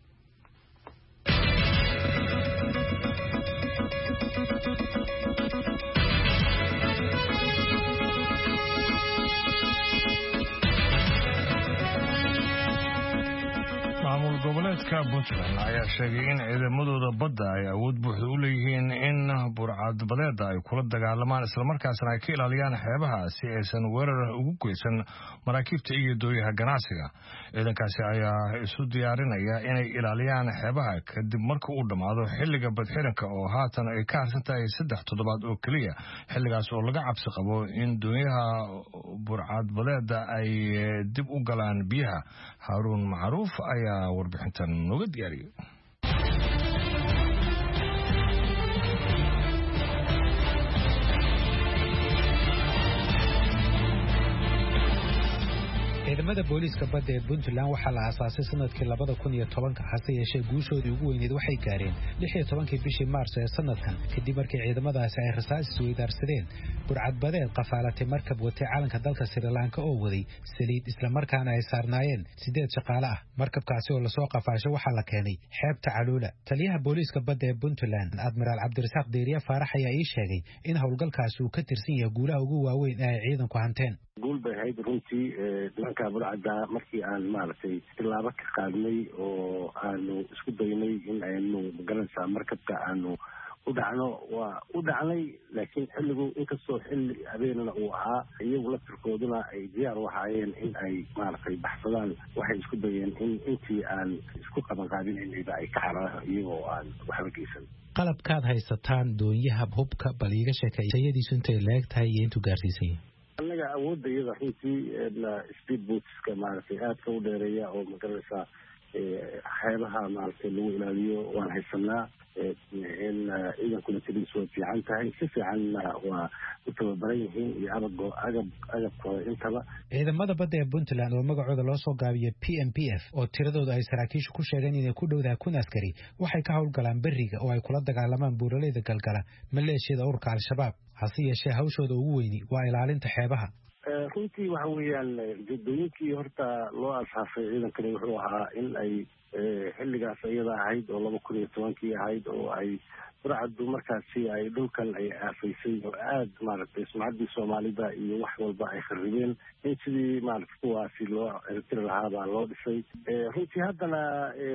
maamul goboleedka puntland ayaa sheegay in ciidamadooda badda ay awood buuxda u leeyihiin in burcadbadeeda ay kula dagaalamaan islamarkaasna ay ka ilaaliyaan xeebaha si aysan weerar ugu geysan maraakiibta iyo dooyaha ganacsiga ciidankaasi ayaa isu diyaarinaya inay ilaaliyaan xeebaha kadib marka uu dhammaado xilliga badxiranka oo haatan ay ka harsan tahay saddex toddobaad oo keliya xilligaas oo laga cabsi qabo in doonyaha burcadbadeeda ay dib u galaan biyaha haaruun macruuf ayaa warbixintan nooga diyaariyay ciidamada booliiska badda ee puntland waxaa la aasaasay sanadkii labada kun iyo tobanka hase yeeshee guushoodii ugu weyneed waxay gaareen lix iyo tobankii bishii maarso ee sanadkan kadib markii ciidamadaasi ay rasaas isweydaarsadeen burcadbadeed qafaalatay markab watay calanka dalka srilanka oo waday saliid islamarkaana ay saarnaayeen siddeed shaqaale ah markabkaasi oo lasoo qafaashay waxaa la keenay xeebta caluula taliyaha booliiska badda ee puntland admiraal cabdirasaaq deeriye faarax ayaa ii sheegay in howlgalkaasi uu ka tirsan yahay guulaha ugu waaweyn ee ay ciidanku hanteen guul bay ahayd runtii nimanka burcadda markii aan maaragtay tilaabo ka qaadnay oo aanu isku daynay in aynu magaranaysaa markabka aanu u dhacno waa u dhacnay laakiin xilligu inkastoo xilli habeenana uu ahaa iyagu laftirkooduna ay diyaar u ahaayeen in ay maaragtay baxsadaan waxay isku dayeen in intii aan isku qabanqaabinaynayba ay ka cararaan iyagoo aan waxba geysan qalabkaad haysataan doonyaha hubka bal iiga sheekay tayadiisu intay leeg tahay iyo intuu gaarsiisan yahay annaga awoodda iyada runtii speed bootska maaragtay aadka u dheereeya oo magaranaysaa xeebaha maaragtay lagu ilaaliyo waan haysanaa in ciidankuna tiriis way fiican tahay si fiicanna waa u tababaran yihiin iyo abago agab agabkooda intaba ciidamada badda ee puntland oo magacooda loo soo gaabiyay p m p f oo tiradooda ay saraakiishu ku sheegeen inay ku dhowdahay kun askari waxay ka howlgalaan beriga oo ay kula dagaalamaan buuraleyda galgala maleeshiyada ururka al-shabaab hase yeeshee hawshooda ugu weyni waa ilaalinta xeebaha runtii waxa weeyaan ujeedooyinkii horta loo asaasay ciidankani wuxuu ahaa in ay xilligaas iyada ahayd oo laba kun iyo tobankii ahayd oo ay burcaddu markaasi ay dhulkan ay aafaysay oo aada maaragtay sumcaddii soomaalida iyo wax walba ay kharibeen in sidii maaragtay kuwaasi loo cirtiri lahaa baa loo dhisay runtii haddana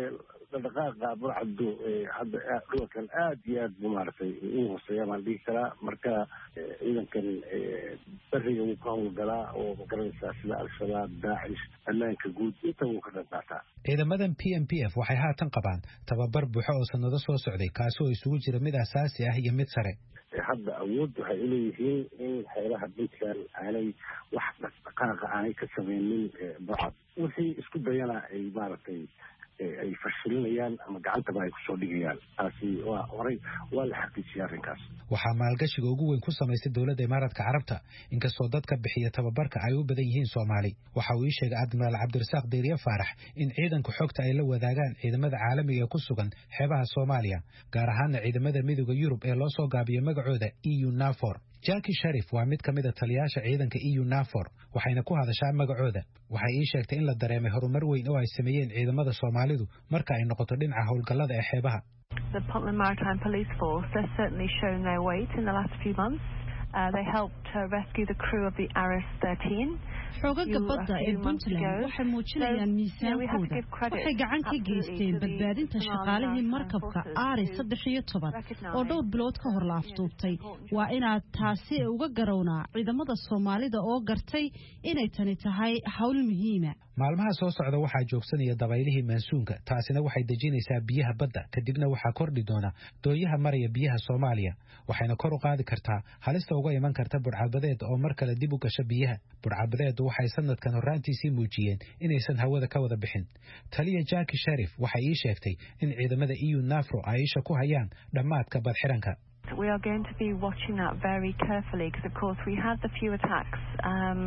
dhaqdhaqaaqa burcaddu hadda dhulalkan aad iyo aad bu maaragtay u hooseeya baan dhihi karaa marka ciidankan beriga wuu ka howlgalaa oo magaranaysaa sida al-shabaab daacish ammaanka guud inta wuu ka qayb qaataa ciidamadan p m p f waxay haatan qabaan tababar buuxo oo sanado soo socday kaasi oo isugu jira mid asaasi ah iyo mid sare hadda awood waxay uleeyihiin in xeelaha puntland aanay wax dhaqdhaqaaqa aanay ka sameynin burcad wixii isku dayana ay maaragtay ay fashilinayaan ama gacantaba ay kusoo dhigayaan taasi waa horay waa la xaqiijiyay arrinkaas waxaa maalgashiga ugu weyn ku samaysay dowladda imaaraadka carabta inkastoo dadka bixiya tababarka ay u badan yihiin soomaali waxa uu ii sheegay admiraal cabdirasaaq deeriye faarax in ciidanka xogta ay la wadaagaan ciidamada caalamiga ee ku sugan xeebaha soomaaliya gaar ahaana ciidamada midooda yurub ee loo soo gaabiyo magacooda eu nafor jaki sharif waa mid ka mid a taliyaasha ciidanka eu nafor waxayna ku hadashaa magacooda waxay ii sheegtay in la dareemay horumar weyn oo ay sameeyeen ciidamada soomaalidu marka ay noqoto dhinaca howlgallada ee xeebaha The Puntland Maritime Police Force has certainly shown their weight in the last few months. Uh, they helped uh, rescue the crew of the Aris 13. xoogaga badda ee puntland waxay muujinayaan miisaankooda waxay gacan ka geysteen badbaadinta shaqaalihii markabka aari saddex iyo toban oo dhowr bilood ka hor la afduubtay waa inaad taasi uga garownaa ciidamada soomaalida oo gartay inay tani tahay hawl muhiima maalmaha soo socda waxaa joogsanaya dabaylihii maansuunka taasina waxay dejinaysaa biyaha badda kadibna waxaa kordhi doona doonyaha maraya biyaha soomaaliya waxayna kor u qaadi kartaa halista uga iman karta burcadbadeed oo mar kale dib u gasha biyaha burcadbadeedu waxay sanadkan horraantiisii muujiyeen inaysan hawada ka wada bixin taliya jaki sharif waxay ii sheegtay in ciidamada eu nafro ay isha ku hayaan dhammaadka badxiranka We are going to be watching that very carefully because, of course, we had the few attacks. Um,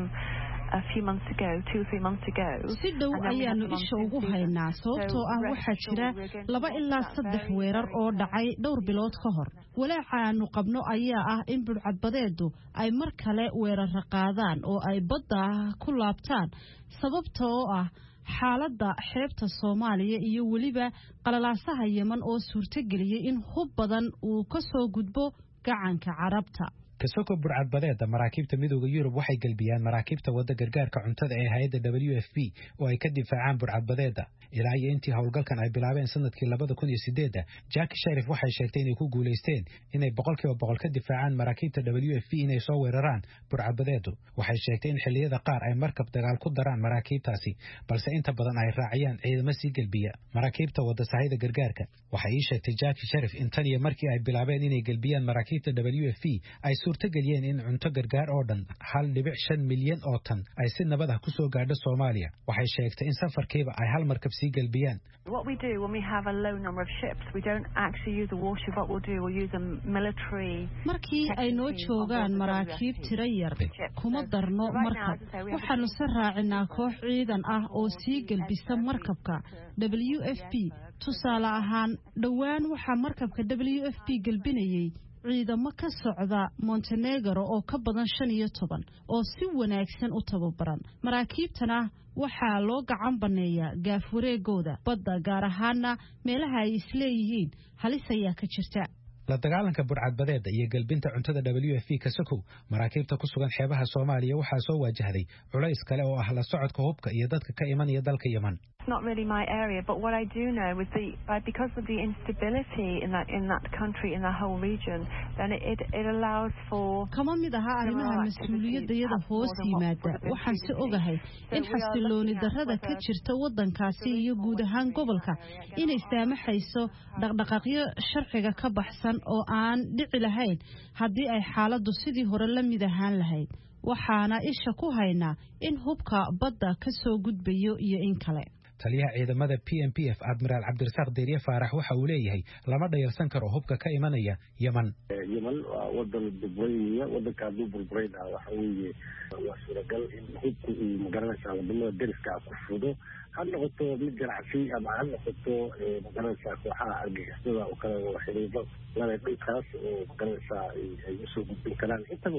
si dhow ayaanu isha ugu haynaa sababtoo ah waxaa jira laba ilaa saddex weerar oo dhacay dhowr bilood ka hor walaaca aanu qabno ayaa ah in budhcadbadeedu ay mar kale weerara qaadaan oo ay badda ku laabtaan sababta oo ah xaaladda xeebta soomaaliya iyo weliba qalalaasaha yeman oo suurtogeliyey in hub badan uu ka soo gudbo gacanka carabta kasoko burcadbadeeda maraakiibta midooda yurub waxay gelbiyaan maraakiibta wadda gargaarka cuntada ee hay-adda w f p oo ay ka difaacaan burcadbadeeda ilaa iyo intii howlgalkan ay bilaabeen sanadkii labada kun iyo sideedda jaki sharif waxay sheegtay inay ku guulaysteen inay boqolkiiba boqol ka difaacaan maraakiibta w f p inay soo weeraraan burcadbadeedu waxay sheegtay in xilliyada qaar ay markab dagaal ku daraan maraakiibtaasi balse inta badan ay raaciyaan ciidamo sii gelbiya maraakiibta wadda sahayda gargaarka waxay ii sheegtay jaki sharif in tan iyo markii ay bilaabeen inay gelbiyaan maraakiibta w f p ay suurtageliyeen in cunto gargaar oo dhan hal dhibic shan milyan oo tan ay si nabad ah ku soo gaadho soomaaliya waxay sheegtay in safarkiiba ay hal markab sii gelbiyaan What we do when we have a low number of ships, we don't actually use a warship. What we'll do, we'll use a military. markii ay noo joogaan maraakiib tiro yar kuma darno markab waxaanu se raacinaa koox ciidan ah oo sii gelbisa markabka w f p tusaale ahaan dhowaan waxaa markabka w f p gelbinayay ciidamo ka socda montenegro oo ka badan shan iyo toban oo si wanaagsan u tababaran maraakiibtana waxaa loo gacan banneeyaa gaaf wareegooda badda gaar ahaana meelaha ay isleeyihiin halis ayaa ka jirta la dagaalanka burcadbadeeda iyo gelbinta cuntada w f p kasokow maraakiibta ku sugan xeebaha soomaaliya waxaa soo waajahday culays kale oo ah la socodka hubka iyo dadka ka imanaya dalka yeman It's not really my area, but what I do know is the uh, because of the instability in that in that country in that whole region, then it it, it allows for. kama mid aha arrimaha mas-uuliyadayada hoos yimaada waxaan si ogahay in xasilooni darrada ka jirta waddankaasi iyo guud ahaan gobolka inay saamaxayso dhaqdhaqaaqyo sharciga ka baxsan oo aan dhici lahayn haddii ay xaaladdu sidii hore la mid ahaan lahayd waxaana isha ku haynaa in hubka badda ka soo gudbayo iyo in kale taliyaha ciidamada p m p f admiraal cabdirasaaq deeriye faarax waxa uu leeyahay lama dhayalsan karo hubka ka imanaya yeman yeman waa wadan burburaya wadanka hadduu burburayna waxa weeye waa suuragal in hubku uu magaranaysaa wadamada deriska ku fudo ha noqoto mid ganacsi ama ha noqoto magaranaysaa kooxaha argagixisada oo kale oo xiriiro lale dhulkaas oo magaranaysaa ay usoo gudbin karaan intaba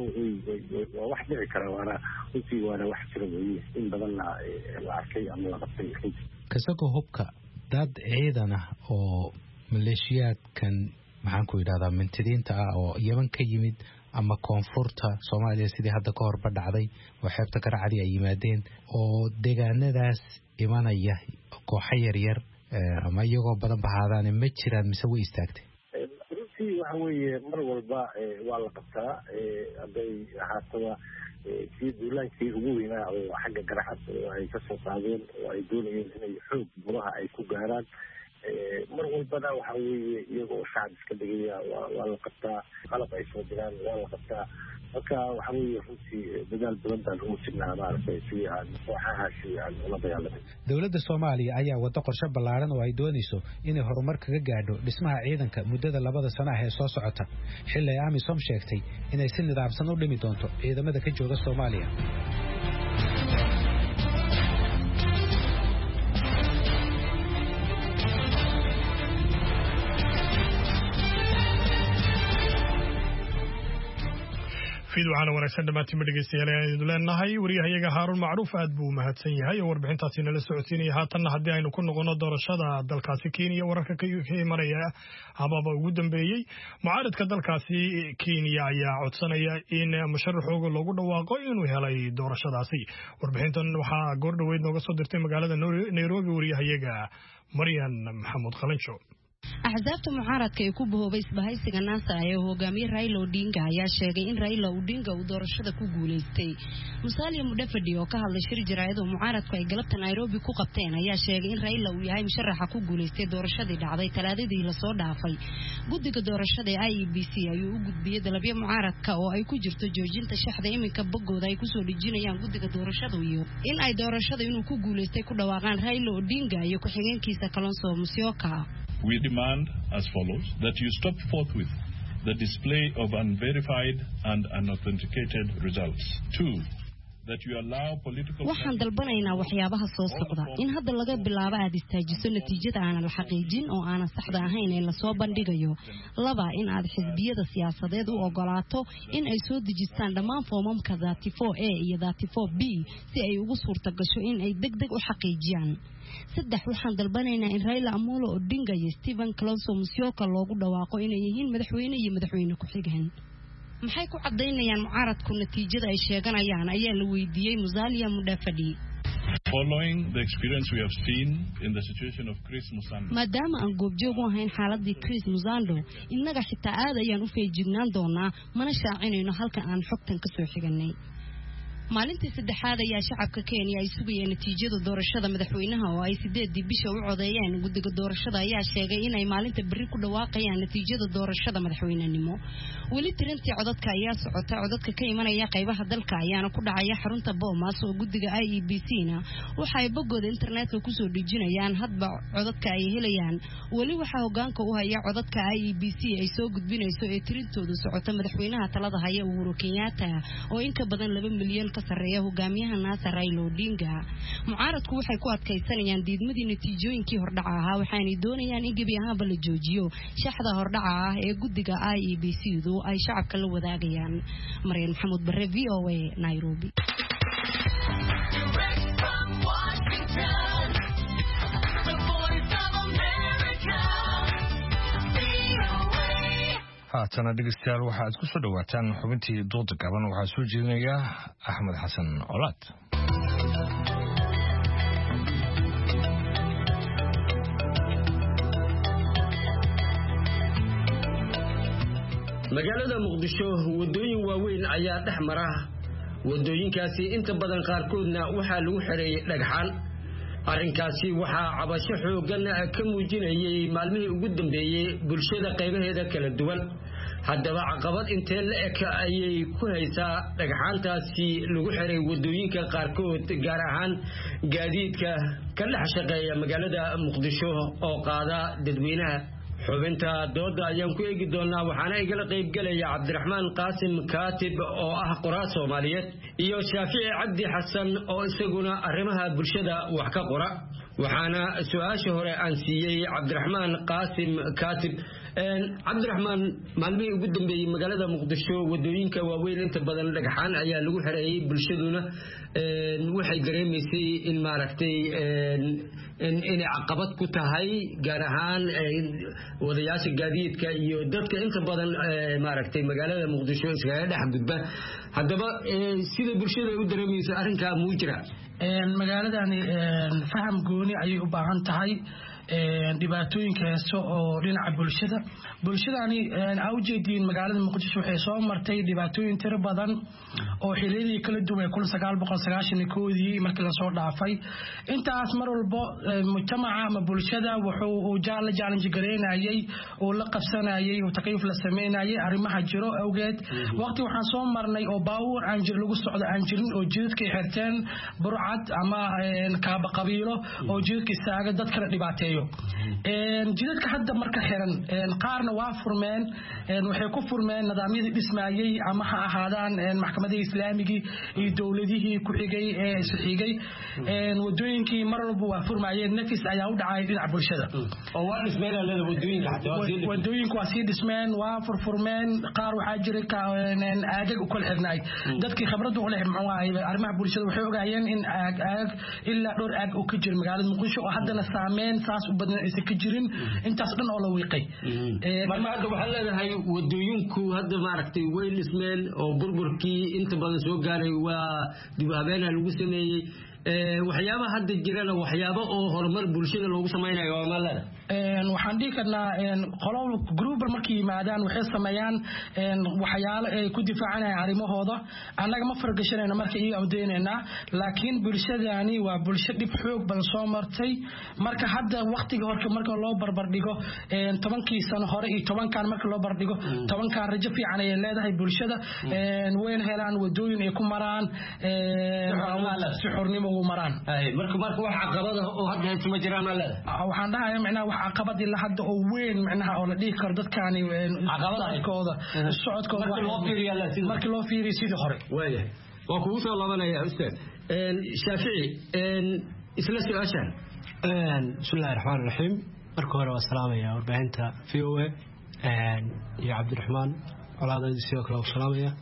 waa wax dhici kara waana runtii waana wax jira weeye in badanna la arkay ama la qabtay runtii kasagoo hubka dad ciidan ah oo maleeshiyaadkan maxaan ku yidhahdaa mintidiinta ah oo yeman ka yimid ama koonfurta soomaaliya sidii hadda ka horba dhacday oo xeebta garacadi ay yimaadeen oo deegaanadaas imanaya kooxo yaryar ama iyagoo badan bahaadaane ma jiraan mise way istaagtay runtii waxa weeye mar walba waa la qabtaa hadday ahaataba kii duulaankii ugu weynaa oo xagga garaxad oo ay kasoo qaadeen oo ay doonayeen inay xoog buraha ay ku gaaraan mar walbana waxa weeye iyaga oo shacab iska dhigaya waa waa la qabtaa qalab ay soo diraan waa la qabtaa marka waxa weeye runtii dadaal badan baan ugu jirnaa maaragtay si aan kooxahaasi aan ula dagaalamin dowladda soomaaliya ayaa waddo qorshe ballaaran oo ay doonayso inay horumar kaga gaadho dhismaha ciidanka muddada labada sano ah ee soo socota xilli ay amisom sheegtay inay si nidaamsan u dhimi doonto ciidamada ka jooga soomaaliya fiid waxaana wanaagsan dhammaantiinba dhegeystayaal aynu leenahay wariyahayaga haaruun macruuf aad buu u mahadsan yahay oo warbixintaasi nala socodsiinaya haatanna haddii aynu ku noqono doorashada dalkaasi kenya wararka ka imanaya hababa ugu dambeeyey mucaaradka dalkaasi kenya ayaa codsanaya in musharaxooga loogu dhawaaqo inuu helay doorashadaasi warbixintan waxaa goor dhoweyd nooga soo dirtay magaalada nairobi wariyahayaga maryan maxamuud qalinjo axsaabta mucaaradka ee ku bahoobay isbahaysiga naasa ee hogaamiye raila odinga ayaa sheegay in raila odinga uu doorashada ku guulaystay musaaliya mudhafadhi oo ka hadlay shir jaraa'id oo mucaaradku ay galabta nairobi ku qabteen ayaa sheegay in raila uu yahay musharaxa ku guulaystay doorashadii dhacday talaadadii lasoo dhaafay guddiga doorashada ee i e b c ayuu u gudbiyey dalabyo mucaaradka oo ay ku jirto joojinta shaxda iminka boggooda ay kusoo dhejinayaan guddiga doorashada iyo in ay doorashada inuu ku guulaystay ku dhawaaqaan raila odinga iyo ku-xigeenkiisa kalonso musyoka We demand as follows that you stop forthwith the display of unverified and unauthenticated results. Two, waxaan dalbanaynaa waxyaabaha soo socda in hadda laga bilaabo aad istaajiso natiijada aanan la xaqiijin oo aanan saxda ahayn ee lasoo bandhigayo laba in aad xisbiyada siyaasadeed u ogolaato in ay soo dejistaan dhammaan foomamka datifo a iyo datifo b si ay ugu suurta gasho in ay deg deg u xaqiijiyaan saddex waxaan dalbanaynaa in raila amolo odinga iyo stephen clonso musyoka loogu dhawaaqo inay yihiin madaxweyne iyo madaxweyne ku-xigeen maxay ku cadaynayaan mucaaradku natiijada ay sheeganayaan ayaa la weydiiyey musalia mudhafadhi maadaama aan goobjoog u ahayn xaaladii chris musando innaga xitaa aad ayaan u feejignaan doonaa mana shaacinayno halka aan xogtan ka soo xiganay maalintii saddexaad ayaa shacabka kenya ay sugayeen natiijada doorashada madaxweynaha oo ay sideedii bisha u codeeyeen guddiga doorashada ayaa sheegay inay maalinta berri ku dhawaaqayaan natiijada doorashada madaxweynenimo weli tirintii codadka ayaa socota codadka ka imanaya qaybaha dalka ayaana ku dhacaya xarunta boomas oo guddiga i e b c na waxa ay boggooda internetka kusoo dhejinayaan hadba codadka ay helayaan weli waxaa hogaanka u haya codadka i e b c ay soo gudbinayso ee tirintoodu socota madaxweynaha talada haya uhuru kenyatta oo inka badan laba milyan ka sareeya hogaamiyaha naasa raila odinga mucaaradku waxay ku adkaysanayaan diidmadii natiijooyinkii hordhaca ahaa waxaanay doonayaan in gebi ahaanba la joojiyo shaxda hordhaca ah ee guddiga i e b c du ay shacabka la wadaagayaan maryan maxamuud bare v o a nairobi haatana dhegeystayaal waxa aad ku soo dhowaataan xubintii dooda gaban waxaa soo jeedinaya axmed xasan colaad magaalada muqdisho waddooyin waaweyn ayaa dhex mara waddooyinkaasi inta badan qaarkoodna waxaa lagu xidheeyey dhagxaan arrinkaasi waxaa cabasho xooggan ka muujinayay maalmihii ugu dambeeyey bulshada qaybaheeda kala duwan haddaba caqabad intee la eg ayay ku haysaa dhagxaantaasi lagu xiray waddooyinka qaarkood gaar ahaan gaadiidka ka dhex shaqeeya magaalada muqdisho oo qaada dadweynaha xubinta dooda ayaan ku eegi doonaa waxaana igala qaybgelaya cabdiraxmaan qaasim kaatib oo ah qoraa soomaaliyeed iyo shaafici cabdi xasan oo isaguna arrimaha bulshada wax ka qora waxaana su-aasha hore aan siiyey cabdiraxmaan qaasim kaatib cabdiraxmaan maalmihii ugu dambeeyey magaalada muqdisho wadooyinka waaweyn inta badan dhagxaan ayaa lagu xereeyey bulshaduna waxay dareemaysay in maaragtay inay caqabad ku tahay gaar ahaan wadayaasha gaadiidka iyo dadka inta badan maaragtay magaalada muqdisho iskaga dhex gudba haddaba sida bulshada u dareemayso arrinkaa muu jira magaaladani faham gooni ayay u baahan tahay dhibaatooyinka heeso oo dhinaca bulshada bulshadani aa ujeediin magaalada muqdisho waxay soo martay dhibaatooyin tiro badan oo xiliyadii kala duwan kun sagaal boqol sagaashan koodii markii lasoo dhaafay intaas mar walbo mujtamaca ama bulshada wuxuu uu la jaalanji gareynayay uu la qabsanayay uu takayuf la sameynayay arrimaha jiro awgeed waqti waxaan soo marnay oo baawur aan lagu socdo aan jirin oo jidadkay xirteen burcad ama kaaba qabiilo oo jidadka istaaga dad kala dhibaateeyo jidadka hadda marka xiran qaarna waa furmeen waxay ku furmeen nidaamyadii dhismayey ama ha ahaadaan maxkamadihii islaamigii iyo dowladihii ku xigay ee isxigay wadooyinkii mar walba waa furmayeen nafis ayaa u dhacay dhinaca bulshada wadooyinku waa sii dhismeen waa furfurmeen qaar waxaa jiray aagag u kala xirnaay dadkii khibradda u leh muxuu ahay arrimaha bulshada waxay ogaayeen in aag aag ilaa dhowr aag uu ka jiro magaalada muqdisho oo haddana saameyn saas u badan aysan ka jirin intaas dhan oo la wiiqay marka hadda waxaad leedahay wadooyinku hadda maaragtay way dhismeen oo burburkii inta badan soo gaaray waa dib u habeena lagu sameeyey waxyaabaha hadda jirana waxyaabo oo horumar bulshada loogu samaynayo waa maalada waxaan dhihi karnaa qolo gruubar markay yimaadaan waxay sameeyaan waxyaalo ay ku difaacanayaan arrimahooda annaga ma fargashanayna marka iyaga amdeynaynaa laakiin bulshadani waa bulsho dhib xoog badan soo martay marka hadda waktiga horka marka loo barbardhigo tobankii sano hore iyo tobankan marka loo barbardhigo tobankan rajo fiican ayay leedahay bulshada wayna helaan wadooyin ay ku maraan si xornimo ugu maraan marka marka wax caqabada oo hadda haysta ma jiraan maalada waxaan dhahayaa micnaha wax caqabad ilaa hadda oo weyn micnaha oo la dhihi karo dadkaani socodkooda socodkooda markii loo fiiriyo sidii hore waayahay waa kugu soo laabanaya ustaad shaafici isla su-aashaan bismillahi raxmaan raxiim marka hore waa salaamaya warbaahinta v o a iyo cabdiraxmaan colaadadi sidoo kale waa salaamaya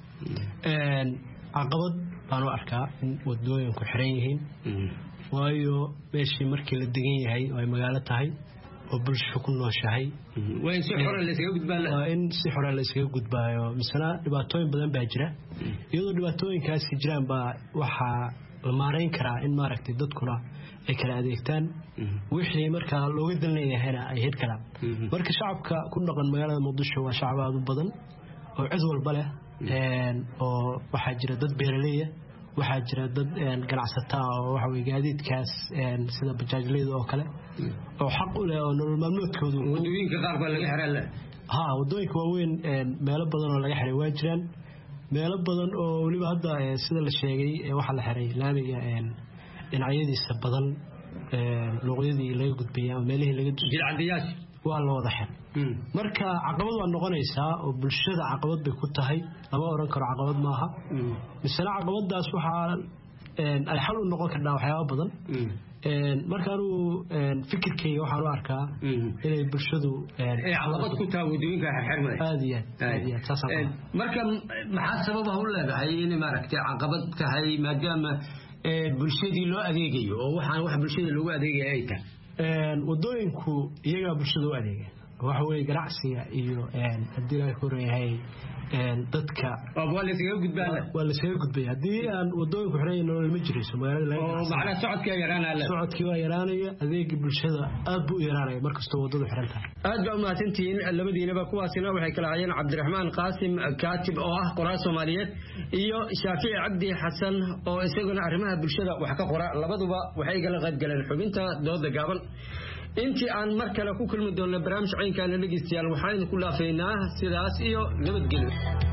caqabad baan u arkaa in wadooyinku xiran yihiin waayo meeshii markii la degan yahay oo ay magaalo tahay oo bulsho ku nooshahay waa in si xore laysaga gudbaa waa in si xore laysaga gudbaayo misena dhibaatooyin badan baa jira iyadoo dhibaatooyinkaasi jiraan baa waxaa la maarayn karaa in maaragtay dadkuna ay kala adeegtaan wixii markaa looga dalnayahayna ay hir karaan marka shacabka ku dhaqan magaalada muqdisho waa shacab aada u badan oo cid walba leh oo waxaa jira dad beeraleya waxaa jira dad ganacsataa oo waxa weye gaadiidkaas sida bajaajleyda oo kale oo xaq u leh oo nolol maalmoodkoodu wadooyinka qaar baa laga xiraa le ha wadooyinka waaweyn meelo badan oo laga xiray waa jiraan meelo badan oo weliba hadda sida la sheegay waxaa la xiray laamiga dhinacyadiisa badan luuqyadii laga gudbaya ama meelihii laga jidcadiyaasha waa la wada xir marka caqabad waa noqonaysaa oo bulshada caqabad bay ku tahay lama oran karo caqabad maaha misena caqabadaas waxaa ay xal u noqon kartaa waxyaaba badan marka anugu fikirkayga waxaan u arkaa inay bulshadu caqabad ku taha wadooyinka xirxirmay aad iyo aad iyo aad marka maxaa sababa u leedahay inay maaragtay caqabad tahay maadaama bulshadii loo adeegayo oo waxaan wax bulshada loogu adeegaya ay tahay wadooyinku iyagaa bulshada u adeega waxa weye ganacsiga iyo haddii laga koreyahay dadka waa laysaga gudbaa waa laysaga gudbaya haddii aan wadooyinku xiran nolol ma jirayso magaalada socodkii yaraanaya socodkii waa yaraanaya adeegii bulshada aad buu u yaraanaya markastoo wadadu xiran tahay aad baa umahadsantihiin labadiinaba kuwaasina waxay kala hayeen cabdiraxmaan qaasim kaatib oo ah qoraa soomaaliyeed iyo shaafici cabdi xasan oo isaguna arrimaha bulshada wax ka qora labaduba waxay kala qaybgaleen xubinta dooda gaaban intii aan mar kale ku kulmi doonno barnaamij caynkaana dhegeystayaal waxaan idinku dhaafaynaa sidaas iyo nabadgelyo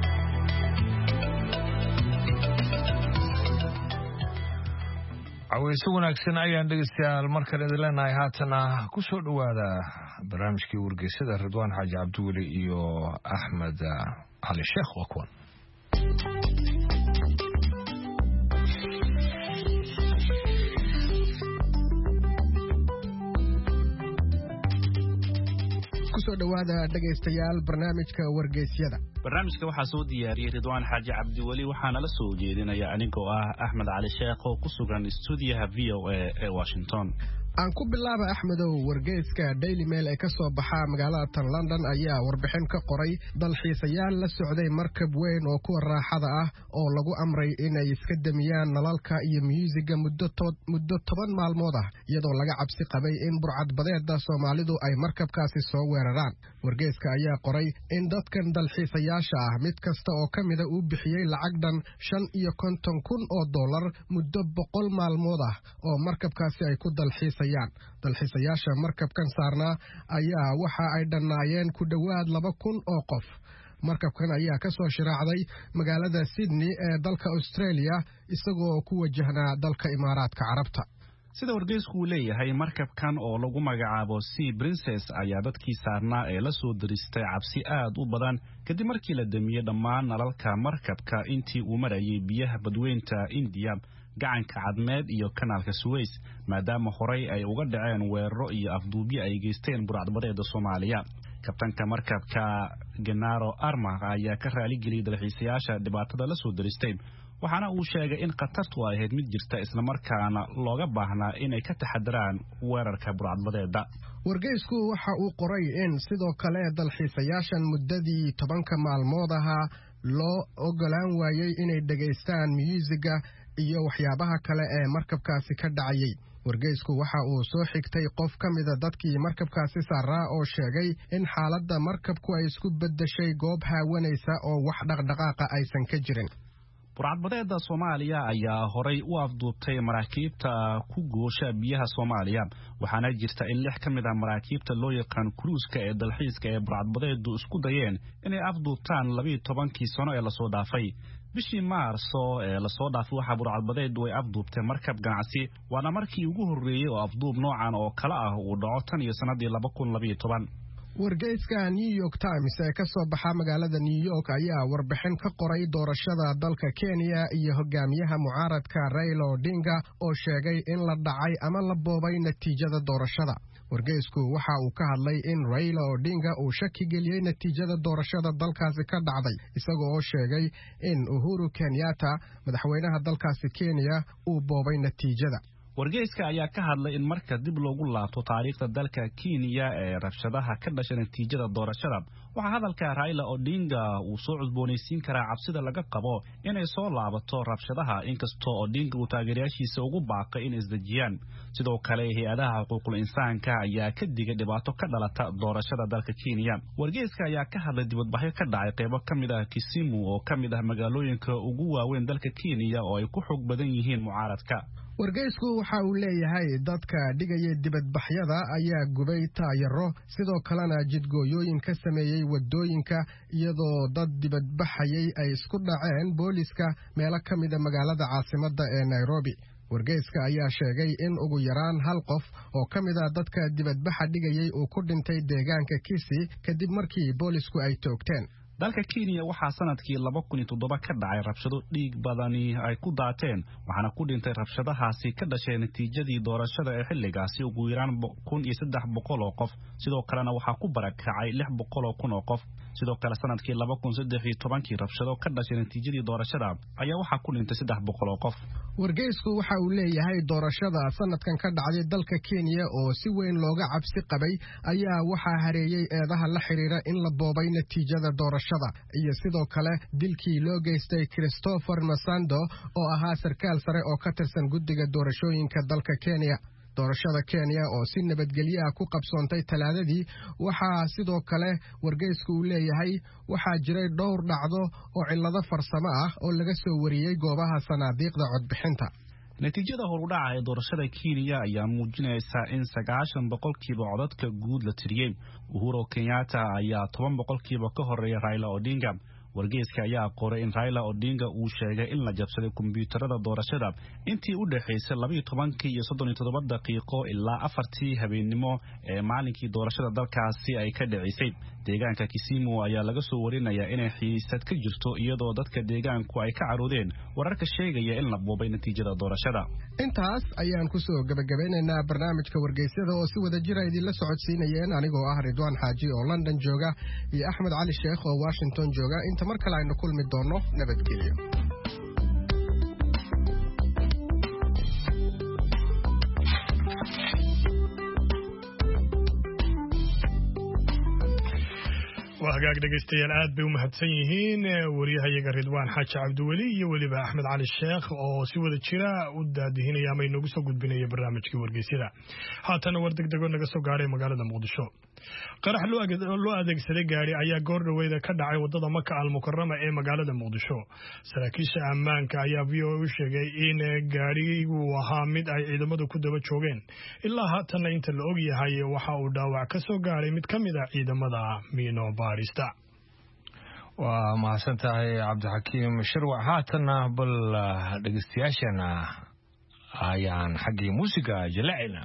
caweyse wanaagsan ayaan dhegeystayaal markale idin leenahay haatana ku soo dhowaada barnaamijkii wargeysada ridwaan xaaji cabdiweli iyo axmed cali sheekh waa kuwan kusoo dhowaada dhegaystayaal barnaamijka wargeysyada barnaamijka waxaa soo diyaariyey ridwaan xaaji cabdiweli waxaana la soo jeedinaya anigoo ah axmed cali sheekh oo ku sugan stuudiyaha v o a ee washington aan ku bilaaba axmedow wargeyska daily mail ee ka soo baxa magaalada tan london ayaa warbixin ka qoray dalxiisayaal la socday markab weyn oo kuwa raaxada ah oo lagu amray inay iska demiyaan nalalka iyo myuusiga muddo toban maalmood ah iyadoo laga cabsi qabay in burcadbadeeda soomaalidu ay markabkaasi soo weeraraan wargeyska ayaa qoray in dadkan dalxiisayaasha ah mid kasta oo ka mida uu bixiyey lacag dhan shan iyo konton kun oo dollar muddo boqol maalmood ah oo markabkaasi ay ku dalxiisa dalxiisayaasha markabkan saarnaa ayaa waxa ay dhannaayeen ku dhowaad laba kun oo qof markabkan ayaa ka soo shiraacday magaalada sydney ee dalka australia isagoo ku wajahnaa dalka imaaraadka carabta sida wargeysku uu leeyahay markabkan oo lagu magacaabo sea princes ayaa dadkii saarnaa ee la soo diristay cabsi aad u badan kadib markii la damiyey dhammaan nalalka markabka intii uu marayay biyaha badweynta indiya gacanka cadmeed iyo kanaalka suweys maadaama horey ay uga dhaceen weeraro iyo afduubyo ay geysteen burcadbadeeda soomaaliya kabtanka markabka genaro arma ayaa ka raaligeliyey dalxiisayaasha dhibaatada la soo diristay waxaana uu sheegay in khatartu ay ahayd mid jirta islamarkaana looga baahnaa inay ka taxadaraan weerarka burcadbadeeda wargeysku waxa uu qoray in sidoo kale dalxiisayaashan muddadii tobanka maalmood ahaa loo ogolaan waayey inay dhegaystaan myuusiga iyo waxyaabaha kale ee markabkaasi ka dhacayay wargeysku waxa uu soo xigtay qof ka mida dadkii markabkaasi saaraa oo sheegay in xaaladda markabku ay isku beddeshay goob haawanaysa oo wax dhaqdhaqaaqa aysan ka jirin burcadbadeeda soomaaliya ayaa horay u afduubtay maraakiibta ku goosha biyaha soomaaliya waxaana jirta in lix ka mid ah maraakiibta loo yaqaan kuruuska ee dalxiiska ee burcadbadeedu isku dayeen inay afduubtaan labiiyo tobankii sano ee lasoo dhaafay bishii maarso ee lasoo dhaafay waxaa burcadbadeedu ay afduubtay markab ganacsi waana markii ugu horreeyey oo afduub noocan oo kale ah uu dhaco tan iyo sannadii laba kun labayo toban wargeyska new york times ee ka soo baxa magaalada new york ayaa warbixin ka qoray doorashada dalka kenya iyo hogaamiyaha mucaaradka raila odinga oo sheegay in la dhacay ama la boobay natiijada doorashada wargeysku waxa uu ka hadlay in raila odinga uu shaki geliyey natiijada doorashada dalkaasi ka dhacday isagoo oo sheegay in uhuru kenyatta madaxweynaha dalkaasi kenya uu boobay natiijada wargeyska ayaa ka hadlay in marka dib loogu laabto taariikhda dalka kenya ee rabshadaha ka dhashay natiijada doorashada waxaa hadalka raila odinga uu soo cusboonaysiin karaa cabsida laga qabo inay soo laabato rabshadaha inkastoo odinga uu taageerayaashiisa ugu baaqay inay isdejiyaan sidoo kale hay-adaha xuquuqul insaanka ayaa ka digay dhibaato ka dhalata doorashada dalka kenya wargeyska ayaa ka hadlay dibadbaxyo ka dhacay qaybo ka mid ah kisimu oo ka mid ah magaalooyinka ugu waaweyn dalka kenya oo ay ku xoog badan yihiin mucaaradka wargeysku waxa uu leeyahay dadka dhigaya dibadbaxyada ayaa gubay taayaro sidoo kalena jidgooyooyin ka sameeyey wadooyinka iyadoo dad dibadbaxayay ay isku dhaceen booliska meelo ka mida magaalada caasimadda ee nairobi wargeyska ayaa sheegay in ugu yaraan hal qof oo ka mid a dadka dibadbaxa dhigayay uu ku dhintay deegaanka kisi kadib markii boolisku ay toogteen dalka kenya waxaa sanadkii laba kun iyo toddoba ka dhacay rabshado dhiig badani ay ku daateen waxaana ku dhintay rabshadahaasi ka dhashay natiijadii doorashada ee xilligaasi ugu yaraan kun iyo saddex boqol oo qof sidoo kalena waxaa ku barakacay lix boqol oo kun oo qof sidoo kale sanadkii laba kun saddex iyo tobankii rabshado ka dhashay natiijadii doorashada ayaa waxaa ku dhintay saddex boqol oo qof wargeysku waxa uu leeyahay doorashada sanadkan ka dhacday dalka kenya oo si weyn looga cabsi qabay ayaa waxaa hareeyey eedaha la xiriira in la boobay natiijada doorashada iyo sidoo kale dilkii loo geystay christopher masando oo ahaa sarkaal sare oo ka tirsan guddiga doorashooyinka dalka kenya doorashada kenya oo si nabadgelyo ah ku qabsoontay talaadadii waxaa sidoo kale wargeysku uu leeyahay waxaa jiray dhowr dhacdo oo cillado farsamo ah oo laga soo wariyey goobaha sanaadiiqda codbixinta natiijada horudhaca ee doorashada kenya ayaa muujinaysa in sagaashan boqolkiiba codadka guud la tiriyey uhuro kenyatta ayaa toban boqolkiiba ka horeeya raila odinga wargeyska ayaa qoray in raila odinga uu sheegay in la jabsaday kombiyuutarada doorashada intii u dhexaysay labaiyo tobankii iyo soddon iyo toddoba daqiiqo ilaa afartii habeennimo ee maalinkii doorashada dalkaasi ay ka dhicisay deegaanka kisimu ayaa laga soo warinayaa inay xiisad ka jirto iyadoo dadka deegaanku ay ka caroodeen wararka sheegaya in la boobay natiijada doorashada intaas ayaan kusoo gebagabeynaynaa barnaamijka wargeysyada oo si wada jira idinla socodsiinayeen anigoo ah ridwaan xaaji oo london jooga iyo axmed cali sheekh oo washington jooga inta mar kale aynu kulmi doonno nabadgelyo hagaag dhegaystayaal aad bay u mahadsan yihiin wariyahayaga ridwaan xaaji cabdiweli iyo weliba axmed cali sheekh oo si wada jira u daadihinaya ama inoogu soo gudbinaya barnaamijkii wargeysyada haatana war degdego naga soo gaadhay magaalada muqdisho qarax loo adeegsaday gaari ayaa goor dhaweyda ka dhacay wadada maka almukarama ee magaalada muqdisho saraakiisha ammaanka ayaa v o u sheegay in gaarigu ahaa mid ay ciidamadu ku daba joogeen ilaa haatanna inta la og yahay waxa uu dhaawac ka soo gaaray mid ka mid a ciidamada miino baarista waa mahadsan tahay cabdixakiim shirwac haatanna bal dhegeystayaashana ayaan xaggii muusiga jallacayna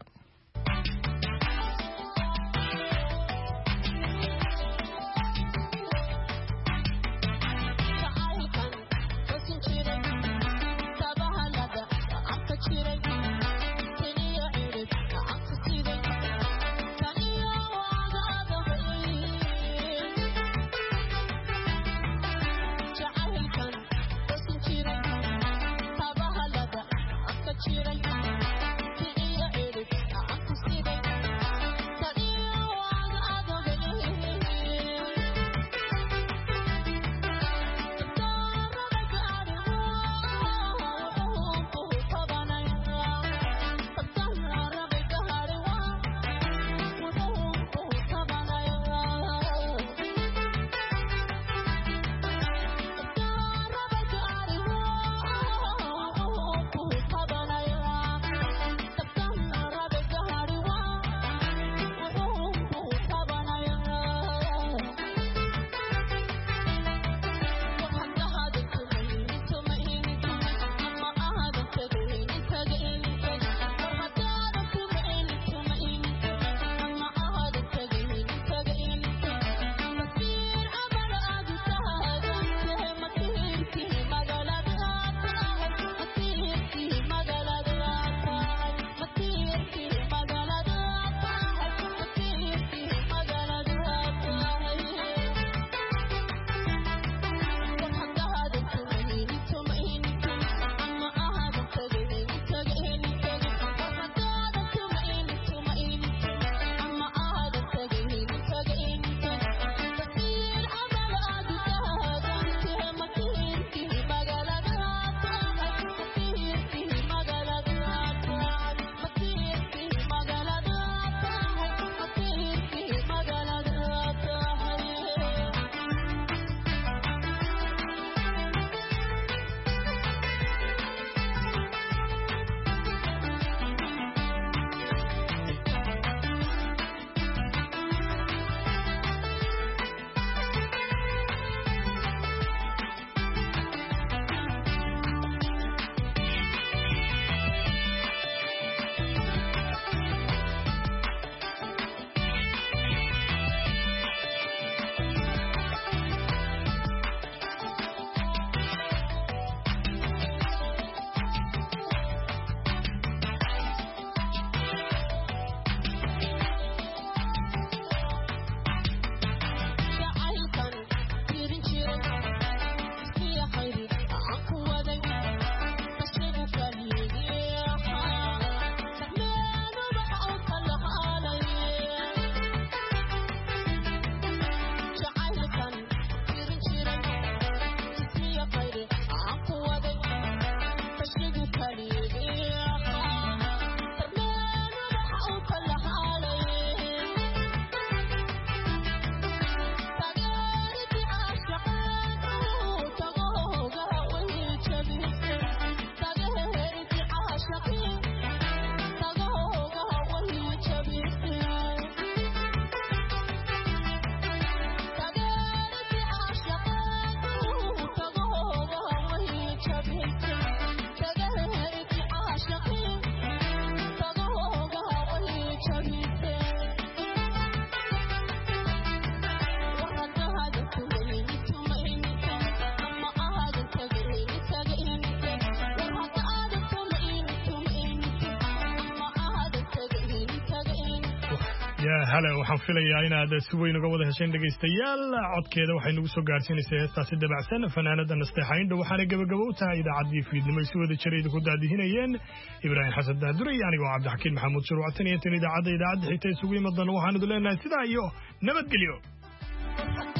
yaa hale waxaan filayaa inaad si weyn uga wada hesheen dhegaystayaal codkeeda waxay nagu soo gaarsiinaysaa heestaasi dabacsan fanaanada nasteexayndha waxaana gebagabo u tahay idaacaddii fiidnimo ay si wada jira idinku daadihinayeen ibraahim xasan daadure iyo anigoo cabdixakiin maxamuud shuruucatan iyo tan idaacadda idaacadda xigta isugu imadan waxaan idu leenahay sidaa iyo nabadgelyo